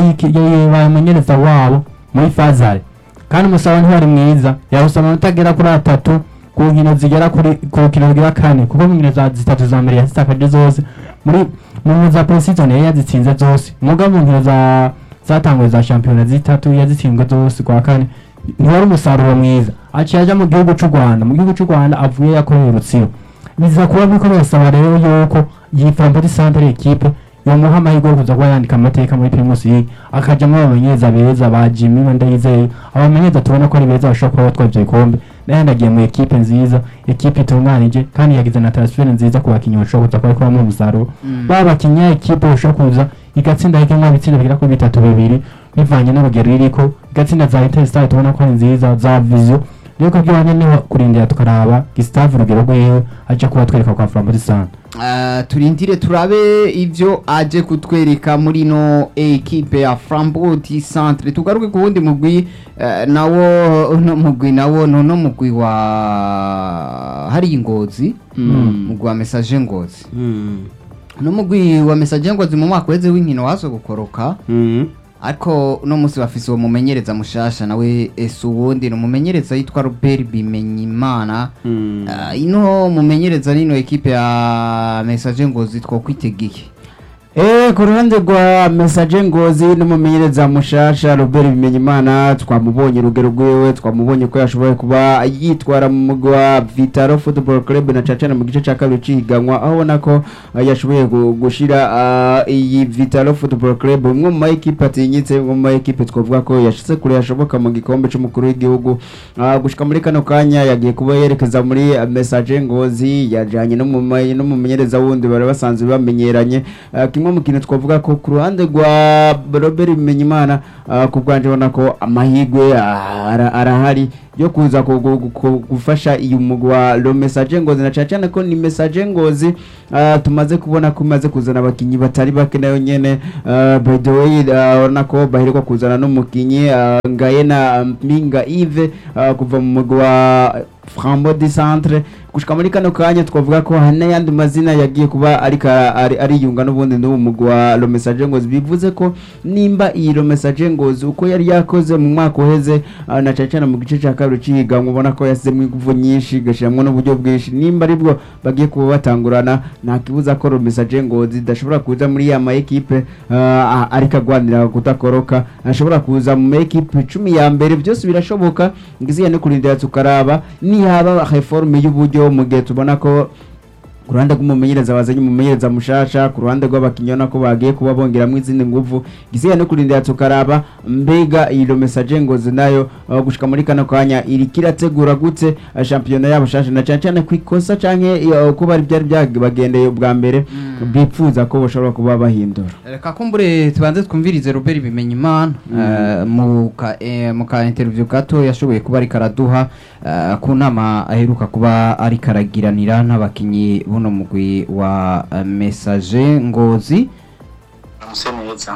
[SPEAKER 4] bamenyereza wabo muri Fazare kandi umusaba ntiwari mwiza yawusaba amanota agera kuri atatu ku nkino zigera kuri ku rukino rwa kane kuko mu nkino za zitatu za mbere yazitakaje zose muri mu nkino za pre-season yari yazitsinze zose muga mu nkino za zatanguye za shampiyona zitatu yazitsinzwe zose kwa kane ntiwari umusaruro mwiza aciye aja mu gihugu c'u Rwanda mu gihugu c'u Rwanda avuye yakoreye Rutsiro biza kuba biriko birasaba rero yuko iyi Frampoli Centre equipe yomuha amahirwe yo kuza kuba yandika amateka muri Primus League akajamwo abamenyereza beza ba Jimmy we ndayizeye abamenyereza tubona ko ari beza bashobora kuba batwara ivyo bikombe nayo agiye mu ekipe nziza ekipe itunganije kandi yagize na transfer nziza ku bakinyi bashobora kuza kuba ariko bamuha umusaruro
[SPEAKER 3] Mm.
[SPEAKER 4] ba bakinyi ya ekipe bashobora kuza igatsinda hikemwa ibitsinda bigera kuri bitatu bibiri bivanye n'urugero iriko igatsinda za Interstar tubona ko ari nziza za Vision rero kubyo bane niho kurindira tukaraba Gustave urugero rwiwe aje kuba twereka kwa Frampoli Centre
[SPEAKER 3] Uh, turindire turabe ivyo aje kutwereka muri no ekipe ya Framboti Centre tugaruke ku wundi mugwi uh, nawo no mugwi nawo no no mugwi wa hari ingozi mugwi wa message ngozi no mugwi wa message ngozi mu mwaka weze w'inkino wazo gukoroka ariko uno munsi bafise uwo mumenyereza mushasha nawe ese uwundi ni umumenyereza yitwa Robert Bimenyimana uh, ino mumenyereza nino ekipe ya message ngozi twokwitegeye
[SPEAKER 2] Eh, ku ruhande rwa message ngozi n'umumenyereza mushasha Robert Bimenyimana twamubonye urugero rwiwe twamubonye ko yashoboye kuba yitwara mu mugwi wa Vitaro Football Club na cacana mu gice ca kabiri cihiganwa aho ubona ko uh, yashoboye gu- gushira uh, iyi Vitaro Football Club umwe mu ma equipe atinyitse umwe mu ma equipe twavuga ko yashitse kure yashoboka mu gikombe c'umukuru w'igihugu uh, gushika muri kano kanya yagiye kuba yerekeza muri uh, message ngozi yajanye n'umume- n'umumenyereza wundi bari basanzwe bamenyeranye uh, kimwe mu kintu twavuga ko ku ruhande rwa Robert Bimenyimana uh, ku bwanje ubona ko amahirwe ah, ara- arahari yo kuza ku- ku- ku- gufasha iyi mugwi wa lo message ngozi na cyane ko ni message ngozi uh, tumaze kubona ko imaze kuzana abakinyi batari bake nayo nyene uh, by the way uh, urabona ko baheruka kuzana n'umukinyi uh, Ngayena Mpinga Yves uh, kuva mu mugwi wa Frambo di Centre gushika muri kano kanya twavuga ko hari n'ayandi mazina yagiye kuba ariko ara- ari- ariyunga n'ubundi n'ubu mugwi wa lo message ngozi bivuze ko nimba iyi lo message ngozi uko yari yakoze mu mwaka uheze uh, na cyane cyane mu gice cya kabiri cihiganwa ubona ko yasizemo ingufu nyinshi igashiramwo n'uburyo bwinshi nimba aribwo bagiye kuba batangurana nta kibuza ko lo message ngozi idashobora kuza muri ya ma ekipe uh, ariko agwanira kudakoroka ashobora kuza mu ma ekipe cumi ya mbere byose birashoboka ngiziya no kurindira tukaraba nihaba reforme y'uburyo mu gihe tubona ko ku ruhande rw'umumenyereza bazanye umumenyereza mushasha ku ruhande rw'abakinnyi ubona ko bagiye kuba bongeramo izindi nguvu gisigaye no kurindira tukaraba mbega iyi lo message ngozi nayo uh, gushika muri kano kanya iriko irategura gute uh, shampiyona yabo shasha na cyane cyane ku ikosa canke uh, ko bari byari byabagendeye ubwa mbere bipfuza ko bashobora kuba bahindura
[SPEAKER 3] reka kumbure tubanze twumvirize Robert Bimenyimana eh, mu ka eh, mu ka interview gato yashoboye kuba ariko araduha eh, ku nama aheruka kuba ariko aragiranira n'abakinyi buno mugwi wa eh, message ngozi
[SPEAKER 5] muse neza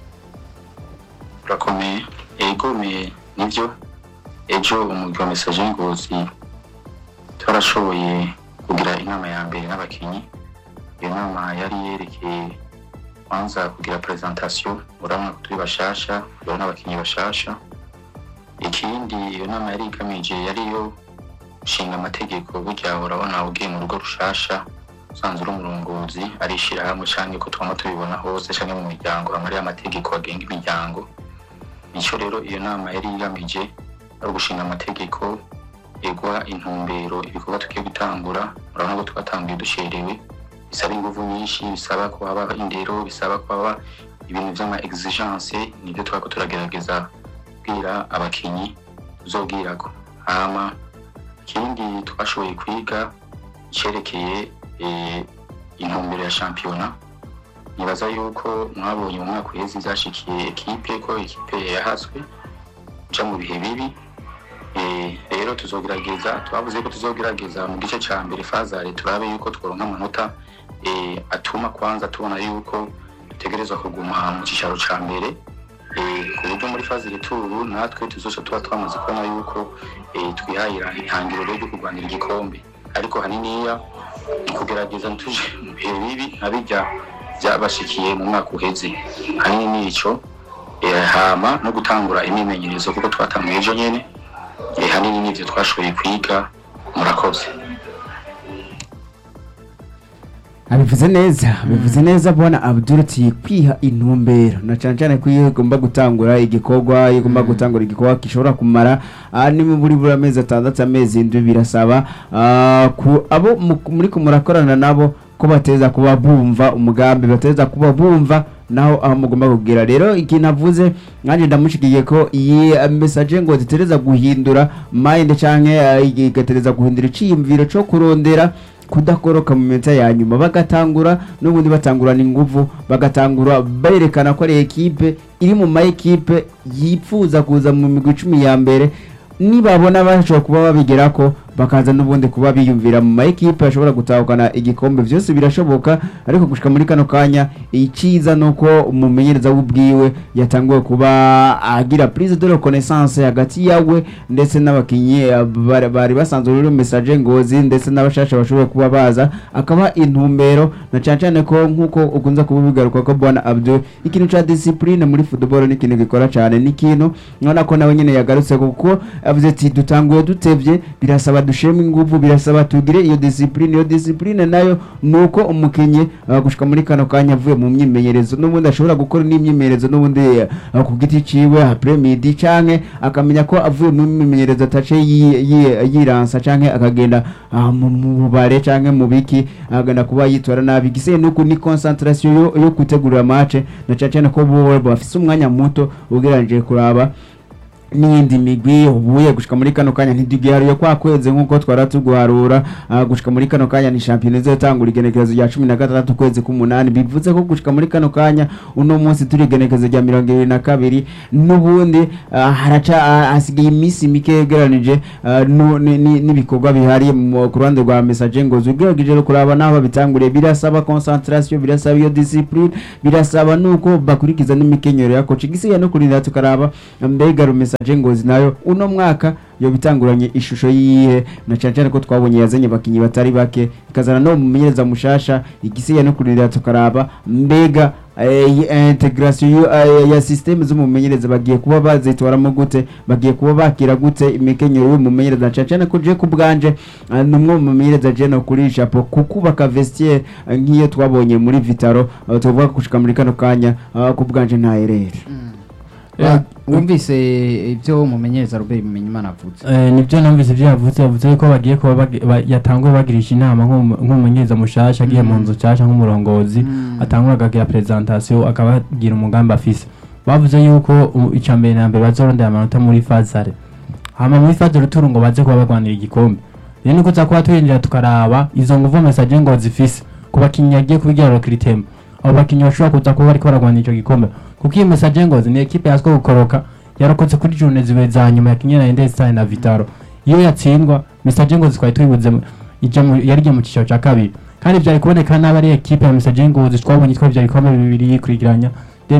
[SPEAKER 5] urakomeye egomeye nibyo ejo umugwi wa message ngozi twarashoboye kugira inama ya mbere n'abakinyi iyo nama yari yerekeye kwanza kugira presentation urabona ko turi bashasha urabona abakinyi bashasha ikindi iyo nama yari igamije yari yo nshinga amategeko burya urabona ugiye mu rugo rushasha usanzwe uri umurongozi ari ishyirahamwe cyangwa ko twama tubibona hose cyangwa mu miryango hamwe ariyo amategeko agenga imiryango nicyo rero iyo nama yari igamije ari ugushinga amategeko egwa intumbero ibikorwa tugiye gutangura urabona ko twatanguye ducerewe bisaba ingufu nyinshi bisaba ko haba indero bisaba ko haba ibintu by'ama exigence nibyo twako turagerageza kubwira abakinyi tuzobwirako hama ikindi twashoboye kwiga cerekeye eh, intumbero ya shampiyona nibaza yuko mwabonye mu mwaka uheze ivyashikiye ekipe ko ekipe yahaswe uja mu bihe bibi Eh, rero tuzogerageza twavuze ko tuzogerageza mu gice ca mbere fazare turabe yuko tworonka amanota eh, atuma kwanza tubona yuko dutegerezwa kuguma mu cicaro ca mbere eh, ku buryo muri faze returu natwe tuzoca tuba twamaze kubona yuko eh, twihahira ihangiro ryo kurwanira igikombe ariko haniniya ni kugerageza ntituje mu bihe bibi nka bijya byabashikiye mu mwaka uheze hanini nico eh, hama no gutangura imyimenyerezo kuko twatanguye ejo nyene eh, hanini nivyo twashoboye kwiga murakoze
[SPEAKER 2] abivuze neza bivuze neza bwana Abdul ati kwiha intumbero na cyane cyane ko iyo igomba gutangura igikorwa iyo igomba gutangura igikorwa gishobora kumara ah, ni buri buri amezi atandatu amezi indwi birasaba ah, ku abo mu- muri ko murakorana nabo ko bateza kuba bumva umugambi bateza kuba bumva naho aho mugomba kubwira rero ikintu avuze nanjye ndamushikiye ko iyi eh, message ngo zitereza guhindura mind canke eh, igatereza guhindura iciyumviro co kurondera kudakoroka mu minota ya nyuma bagatangura n'ubundi batangurana ingufu bagatangura berekana ko ari ekipe iri mu ma ekipe yifuza kuza mu migwi icumi ya mbere nibabona bashobora kuba babigera ko bakaza n'ubundi kuba biyumvira mu ma ekipe ashobora gutahukana igikombe byose birashoboka ariko gushika muri kano kanya iciza nuko umumenyereza w'ubwiwe yatanguye kuba agira prise de reconnaissance hagati yawe ndetse n'abakinyi eh, bari- bari basanzwe rero message ngozi ndetse n'abashasha bashoboye kuba baza akaba intumbero na cyane cyane ko nkuko ukunze kubigaruka ko bwana Abdul ikintu ca discipline muri football ni ikintu gikora cyane ni ikintu nkabona ko nawe nyine yagarutse kuko avuze ati dutanguye dutevye birasaba dusheme ingufu birasaba tugire iyo discipline iyo discipline nayo nuko umukinyi uh, gushika muri kano kanya avuye mu myimenyerezo n'ubundi ashobora gukora n'imyimenyerezo n'ubundi uh, ku giti ciwe après midi canke akamenya ko avuye mu myimenyerezo atace yi- yi- yiransa canke akagenda uh, mu mu bubare canke mu biki agenda kuba yitora nabi gise nuko ni concentration yo, yo gutegurira match na cyane cyane ko bo bafise umwanya muto ugereranije kuraba n'iyindi migwi ubuye gushika muri kano kanya ntidugiharuye kwa kwezi nk'uko twara tuguharura ah, gushika muri kano kanya ni shampiyona izotangura igenekerezo rya cumi na gatandatu ukwezi k'umunani bivuze ko gushika muri kano kanya uno munsi turi igenekerezo rya mirongo ibiri na kabiri n'ubundi ah, haraca ah, hasigaye iminsi mike yegeranije ah, nu- ni- ni- n'ibikorwa bihari mu- ku ruhande rwa message ngo ugerageje no kuraba n'aho babitanguriye birasaba concentration birasaba iyo discipline birasaba nuko bakurikiza n'imikenyero ya coach igisigaye no kurinda tukaraba mbega rumesa ngozi nayo uno mwaka yo bitanguranye ishusho yihe na cyane cyane ko twabonye yazanye abakinnyi batari bake ikazana no mumenyereza mushasha igisigaye no kurinda tukaraba mbega eh, eh, integration yu- eh, ya systeme z'umumenyereza bagiye kuba bazitwaramo gute bagiye kuba bakira gute imikenyero y'umumenyereza na cyane cyane ko je ku bwanje ah, ni umwe mu mumenyereza je no kuri chapeau kukubaka vestiaire eh, nk'iyo twabonye muri Vitaro ah, tuvuga ko gushika muri kano kanya ah, ku bwanje nta erere
[SPEAKER 3] Wa- wumvise ibyo umumenyereza Robert Bimenyimana avuze
[SPEAKER 4] Eh, nibyo numvise ibyo yavuze yavuze ko bagiye kuba bagi- ba- yatanguye bagirisha inama nk'umu- nk'umumenyereza mushasha agiye mu nzu nshasha nk'umurongozi
[SPEAKER 3] Mm.
[SPEAKER 4] atangura akagira presentation akabagira umugambi afise bavuze yuko u- icya mbere na mbere bazorondera amanota muri fazare hama muri fazare turu ngo baze kuba bagwanira igikombe rero niko tuza kuba twinjira tukaraba izo nguvu message ngo zifise ku bakinnyi yagiye kubigira recrutement abo bakinnyi bashobora kuza kuba bariko baragwanira ico gikombe kuko iyi message ngo ni ekipe yazwiho gukoroka yarokotse kuri journée zibe za nyuma yakinye na Endestine na Vitaro iyo yatsindwa message ngo twari tuyibuze mu- ija mu yari igiye mu cicaro ca kabiri kandi vyari kuboneka n'aba ari ekipe ya message ngo twabonye twabye ivyo bikombe bibiri yikurikiranya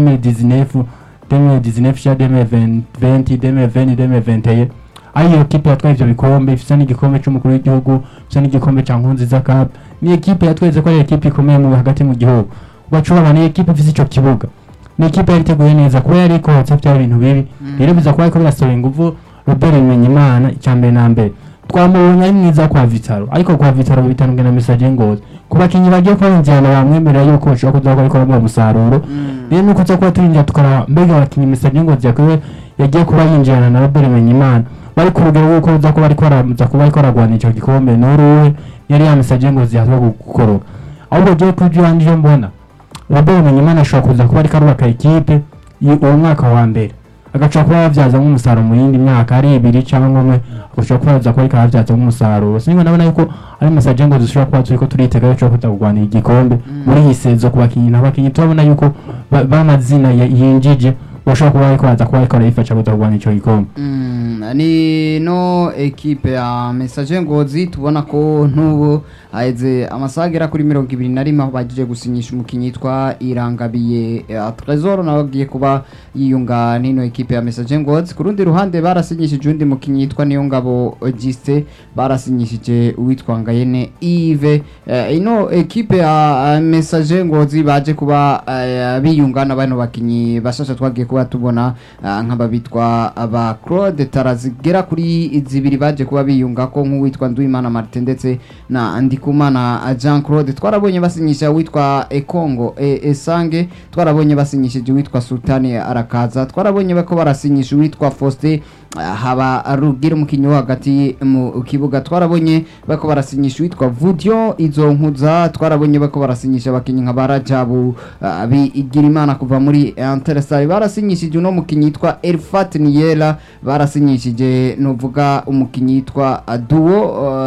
[SPEAKER 4] 2019 2019 cya 2020 2020 2021 ari iyo kipe yatwaye ivyo bikombe ifise n'igikombe c'umukuru w'igihugu ifise n'igikombe ca nkunziza cup ni ekipe yatweretse ko ari ekipe ikomeye mu hagati mu gihugu ugaca ubona ni ekipe ifise ico kibuga ni ekipe yari iteguye neza kuba yari ikotse byari ibintu bibi rero biza kuba ariko birasohora inguvu Robert Bimenyimana icya mbere na mbere twamubonye ari mwiza kwa Vitaro ariko kwa Vitaro bitandukanye na message ngozi ku bakinnyi bagiye kuba binjirana bamwemerera yuko bashobora kuza gukora gukora umusaruro rero nuko tuza kuba turinjira tukaraba mbega abakinnyi message ngozi yakwiwe yagiye kuba yinjirana na Robert Bimenyimana bari ku rugero rw'uko uza kuba ariko araza kuba ariko aragwana icyo gikombe n'uruwe yari ya message ngozi yazwa gukoroka ahubwo je kuri yanje mbona Robert Bimenyimana ashobora kuza kuba ariko arubaka ikipe y- uwo mwaka wa mbere agashobora kuba yabyaza nk'umusaruro mu yindi myaka ari ibiri cyangwa umwe agashobora kuba yaza kuba ariko arabyaza nk'umusaruro sinigwa ndabona yuko ari message ngo dushobora kuba turiko turitega yo kuza kurwanira igikombe muri iyi sezo ku bakinnyi n'abakinnyi turabona yuko ba- b'amazina ya- yinjije bashobora kuba ariko baza kuba ariko barayifasha kuza kurwanira ico gikombe
[SPEAKER 3] Mm, ni no ekipe ya message ngozi tubona ko ntubu haheze amasaha agera kuri mirongo ibiri na rimwe aho bagiye gusinyisha umukinnyi yitwa irangabiye eh, Trezor nawe agiye kuba yiyunga n'ino ekipe ya message ngozi ku rundi ruhande barasinyishije undi mukinnyi yitwa Niyongabo Giste barasinyishije uwitwa Ngayene Yves Eh, ino ekipe ya eh, message ngozi baje kuba eh, biyunga na bano bakinnyi bashasha twagiye kuba tubona ah, nk'ababitwa aba Claude Tarazigera kuri zibiri baje kuba biyunga ko nk'uwitwa Nduwimana Martin ndetse na Ndikumana Jean Claude twarabonye basinyisha uwitwa Ekongo e, Esange twarabonye basinyishije uwitwa Sultani Arakaza twarabonye bako barasinyisha uwitwa Faustin ah, haba rugira umukinnyi wo hagati mu kibuga twarabonye bako barasinyisha uwitwa Vudio izo nkuza twarabonye bako barasinyisha abakinnyi nka Barajabu ah, bigira imana kuva muri Interstar barasinyishije uno mukinnyi yitwa Elfat Niela barasinyishije nuvuga umukinnyi yitwa Duo uh,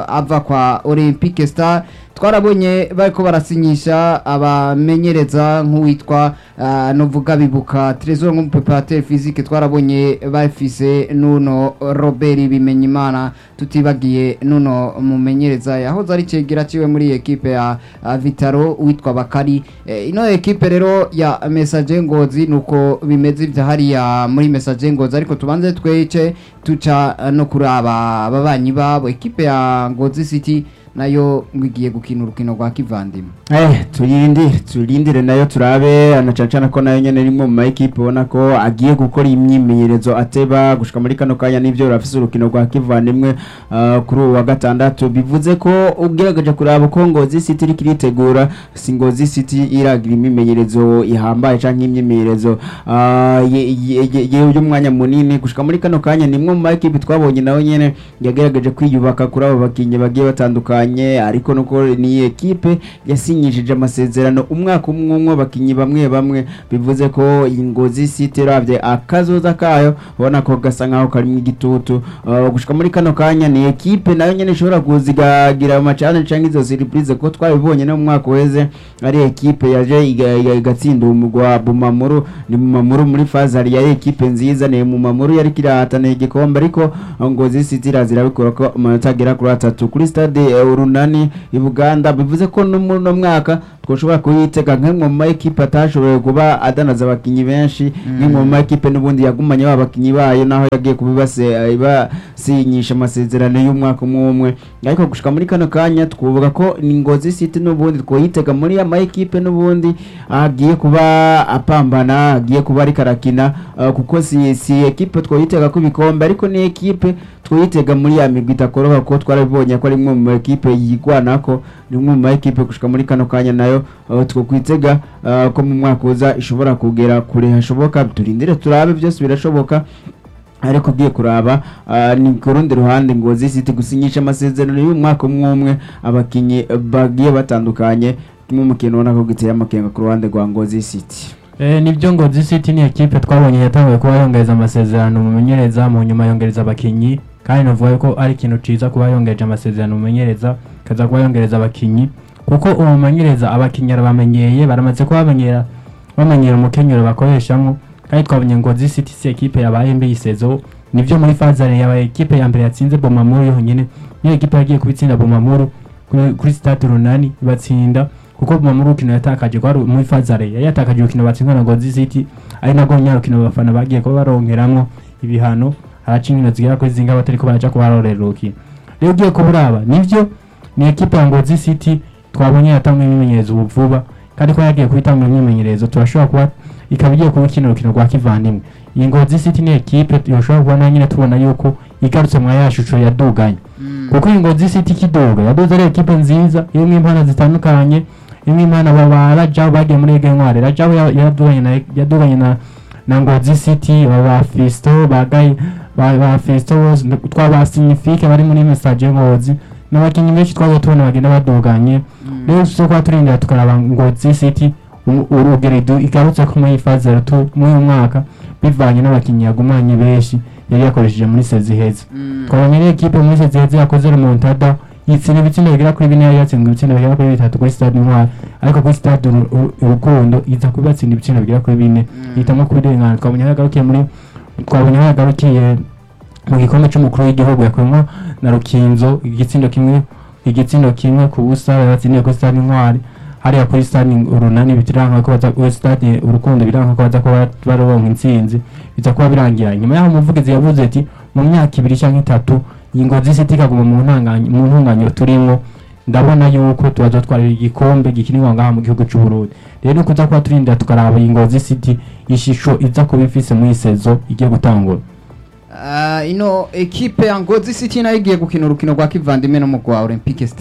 [SPEAKER 3] ava kwa Olympique Star twarabonye bariko barasinyisha abamenyereza nk'uwitwa uh, novuga bibuka Trésor nk'umupeperateur physique twarabonye bafise nuno Robert Bimenyimana tutibagiye nuno mumenyereza yahoze ari cegera ciwe muri ekipe ya uh, Vitaro witwa Bakari eh, ino ekipe rero ya Message Ngozi nuko bimeze ivya hariya muri Message Ngozi ariko tubanze twece tuca uh, no kuraba ababanyi babo ekipe ya Ngozi City nayo ngiye gukina urukino rwa kivandimwe
[SPEAKER 2] Eh, turindire turindire nayo turabe anacancana ko nayo nyene rimwe mu maekipe ubona ko agiye gukora imyimenyerezo ateba gushika muri kano kanya n'ivyo rafise urukino rwa kivandimwe uh, kuri uwa gatandatu bivuze ko ugerageje kuraba ko Ngozi City iriko iritegura si Ngozi City iragira imyimenyerezo ihambaye canke imyimenyerezo uh, ye- ye- ye- ye- y'umwanya munini gushika muri kano kanya nimwe mu maekipe twabonye nawe nyene yagerageje kwiyubaka kuri abo bakinyi bagiye batandukanye ariko nuko ni ekipe yasinyishije amasezerano umwaka umwe umwe abakinyi bamwe bamwe bivuze ko iyi Ngozi City ravye akazoza kayo ubona ko gasa nkaho karimwo igitutu uh, gushika muri kano kanya ni ekipe nayo nyene ishobora kuzigagira ama challenge canke izo surprise ko twabibonye no mu mwaka weze ari ekipe yaje iga- iga- igatsinda umugwa wa Bumamuru ni Bumamuru muri fazari yari ekipe nziza ni Bumamuru yari kirahatana igikombe ariko Ngozi City irazira bikora ko amanota agera kuri atatu kuri stade eh, Urunani i Buganda bivuze ko no muri uno mwaka twoshobora kuyitega nk'imwe mu maekipe atashoboye kuba adanaza abakinyi benshi nk'imwe mu maekipe n'ubundi yagumanye ba bakinyi bayo naho yagiye kubibase eh, ibasinyisha amasezerano y'umwaka umwe umwe ariko gushika muri kano kanya twovuga ko ni Ngozi City n'ubundi twoyitega muri ya maekipe n'ubundi agiye kuba apambana agiye kuba ariko arakina uh, kuko si si ekipe twoyitega ku bikombe ariko ni ekipe twoyitega muri ya migwi itakoroha ko twarabibonye ko ari imwe mu ekipe yigwanako ni imwe mu ekipe gushika muri kano kanya nayo uh, twokwitega uh, ko mu mwaka uza ishobora kugera kure hashoboka turindire turabe byose birashoboka ariko ugiye kuraba uh, ni ku rundi ruhande Ngozi City gusinyisha amasezerano y'umwaka umwe umwe abakinyi bagiye batandukanye kimwe mu kintu ubona ko giteye amakenga ku ruhande rwa Ngozi City
[SPEAKER 4] Eh, nibyo Ngozi City ni ekipe twabonye yatanguye kuba yongereza amasezerano umumenyereza mu nyuma yongereza abakinyi kandi navuga ko ari ikintu ciza kuba yongereje amasezerano umumenyereza kaza kuba yongereza abakinyi kuko uwo mumenyereza abakinyi arabamenyeye baramaze kuba bamenyera bamenyera umukenyero bakoreshamo kandi twabonye Ngozi City si ekipe yabaye mbi isezo nibyo muri fazare yabaye ekipe ya mbere yatsinze Bomamuru yonyine niyo ekipe yagiye kubitsinda Bomamuru kuri, kuri stade runani batsinda kuko Bomamuru ukino yatakaje kwari muri fazare yari yatakaje urukino batsindwa na Ngozi City ari nabwo nyarukino abafana bagiye kuba baronkeramwo ibihano haraca inkino zigera kuri zinga batariko baraja kubarorera urukino rero ugiye kuburaba nivyo ni ekipe ya Ngozi City twabonye yatanga imyimenyerezo ubu vuba kandi ko yagiye kubitanga imyimenyerezo turashobora kuba ikaba igiye kuba ikina urukino rwa kivandimwe iyi Ngozi City ni ekipe yoshobora kuba na nyine tubona yuko igarutse mwa ya shusho yaduganye kuko iyi Ngozi City kidoga yadoze ari ekipe nziza irimwo impano zitandukanye irimwo impano aba ba Rajab bagiye muri Ege Ntwari Rajab ya- yaduganye na yaduganye na na Ngozi City aba ba Fisto bagaye ba ba Fisto bose twaba Signifique bari muri Message Ngozi n'abakinnyi benshi twaje tubona bagenda baduganye rero so kwa turindira tukaraba Ngozi City u- urugeredo igarutse ko muri faze tu muri uyu mwaka bivanye n'abakinnyi yagumanye benshi yari yakoresheje muri sezi heza twabonye ari ekipe muri sezi heza yakoze remontada yitsinda ibitsindo bigera kuri bine yari yatsinzwe ibitsindo bigera kuri bitatu kuri stade intwari ariko kuri stade Uru- Uru- urukundo iza kuba yatsinda ibitsindo bigera kuri bine ihitamo kubirengana twabonye aho yagarukiye muri twabonye aho yagarukiye mu gikombe cy'umukuru w'igihugu yakuyemo na rukinzo igitsindo kimwe igitsindo kimwe ku busa batsindiye kuri stade intwari hariya kuri stade urunani biranka ko baza kuri stade urukundo biranka ko baza kuba baronka intsinzi biza kuba birangira nyuma yaho umuvugizi yavuze ati mu myaka ibiri cyangwa itatu iyi ngozi city ikaguma mu ntanganya mu ntunganyiro turimo ndabona yuko tubaza twarira igikombe gikinirwa ngaha mu gihugu cy'u Burundi rero kuza kuba turindira tukaraba iyi ngozi city ishusho iza kuba ifise muri iyi sezo igiye gutangura
[SPEAKER 3] Ah, ino ekipe ya Ngozi City nayo igiye gukina urukino rwa kivandimwe no mu rwa Olympique Star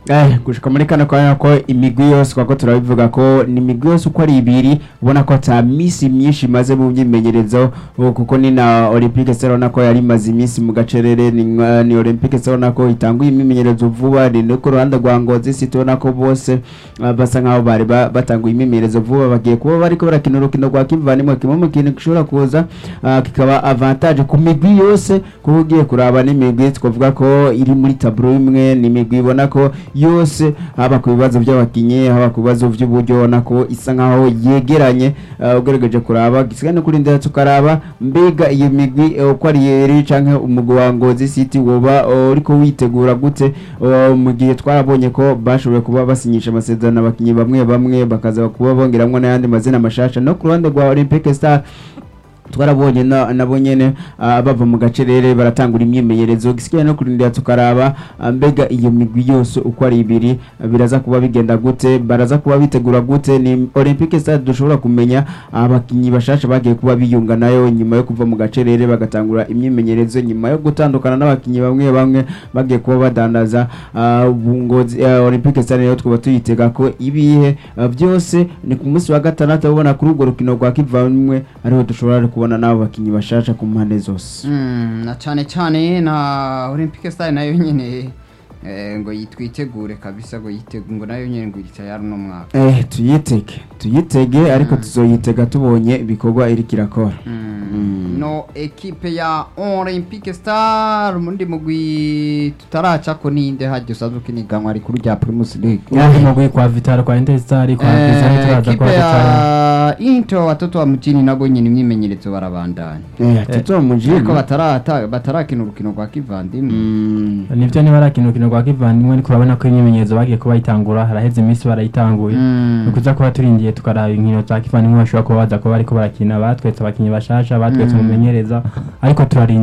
[SPEAKER 2] Eh, gushika muri kano kanya ko imigwi yose kwako turabivuga ko ni imigwi yose uko ari ibiri ubona ko ata misi myinshi imaze mu myimenyerezo ubu kuko ni na Olympique Serona ko yari imaze iminsi mu gacerere ni, nka- ni Olympique Serona ko itanguye imyimenyerezo vuba ni no ku ruhande rwa Ngozi City ubona ko bose ah, basa nkaho bari ba- batanguye imyimenyerezo vuba bagiye kuba bariko barakina urukino rwa kivandimwe kimwe mu kintu gishobora kuza ah, kikaba avantage ku migwi yose kuba ugiye kuraba n'imigwi twavuga ko iri muri taburo imwe ni imigwi ibona ko yose haba ku bibazo by'abakinnyi haba ku bibazo by'uburyo ubona ko isa nkaho yegeranye ah, ugerageje kuraba gisigaye no kurindira tukaraba mbega iyo migwi eh, uko ari yeri canke umugwi wa Ngozi City woba eh, uriko witegura gute eh, mu gihe twarabonye ko bashoboye kuba basinyisha amasezerano abakinnyi bamwe bamwe bakaza kuba bongeramwo n'ayandi mazina mashasha no ku ruhande rwa Olympique Star twarabonye na- nabo nyene ah, bava mu gacerere baratangura imyimenyerezo gisigaye no kurindira tukaraba ah, mbega iyo migwi yose uko ari ibiri ah, biraza kuba bigenda gute baraza kuba bitegura gute ni Olympique Stade dushobora kumenya abakinyi bashasha bagiye kuba biyunga nayo nyuma yo kuva mu gacerere bagatangura imyimenyerezo nyuma yo gutandukana n'abakinyi bamwe bamwe bagiye kuba badandaza ah, bungozi ah, Olympique Stade nayo twaba tuyitega ko ibihe ah, byose ni ku munsi wa gatandatu ubona kuri urwo rukino rwa kivamwe ariho dushobora kubona n'abo bakinyi bashasha ku mpande zose
[SPEAKER 3] Mm, na cyane cyane na Olympique Stars nayo nyine eh, ngo yitwitegure kabisa ngo yitegu ngo nayo nyine ngo itayari no mwaka
[SPEAKER 2] eh tuyitege tuyitege ariko tuzoyitega tubonye ibikorwa iriko irakora
[SPEAKER 3] Mm. no ekipe ya Olympique Star mundi mugwi tutaracako ninde hajya usanzwe ukiniganwa ari kuri rya Primus League
[SPEAKER 4] undi mugwi kwa Vital kwa Interstar kwa
[SPEAKER 3] Eh,
[SPEAKER 4] Pizza turaza
[SPEAKER 3] ekipe
[SPEAKER 4] kwa Vital
[SPEAKER 3] ya Into watoto wa mjini nabo nyine imyimenyerezo barabandanya
[SPEAKER 2] eh tuto mujini
[SPEAKER 3] ariko batarata batarakina urukino rwa kivandimwe
[SPEAKER 2] Mm.
[SPEAKER 4] nivyo niba arakina urukino rwa kivandimwe ariko urabona ko imyimenyerezo bagiye kuba bayitangura haraheze iminsi barayitanguye
[SPEAKER 3] Mm.
[SPEAKER 4] ni ukuza kuba turindiye tukaraba inkino za kivandimwe bashobora kuba baza kuba bariko barakina batwetse abakinnyi bashasha batwetse
[SPEAKER 3] Mm.
[SPEAKER 4] umumenyereza ariko turarindiye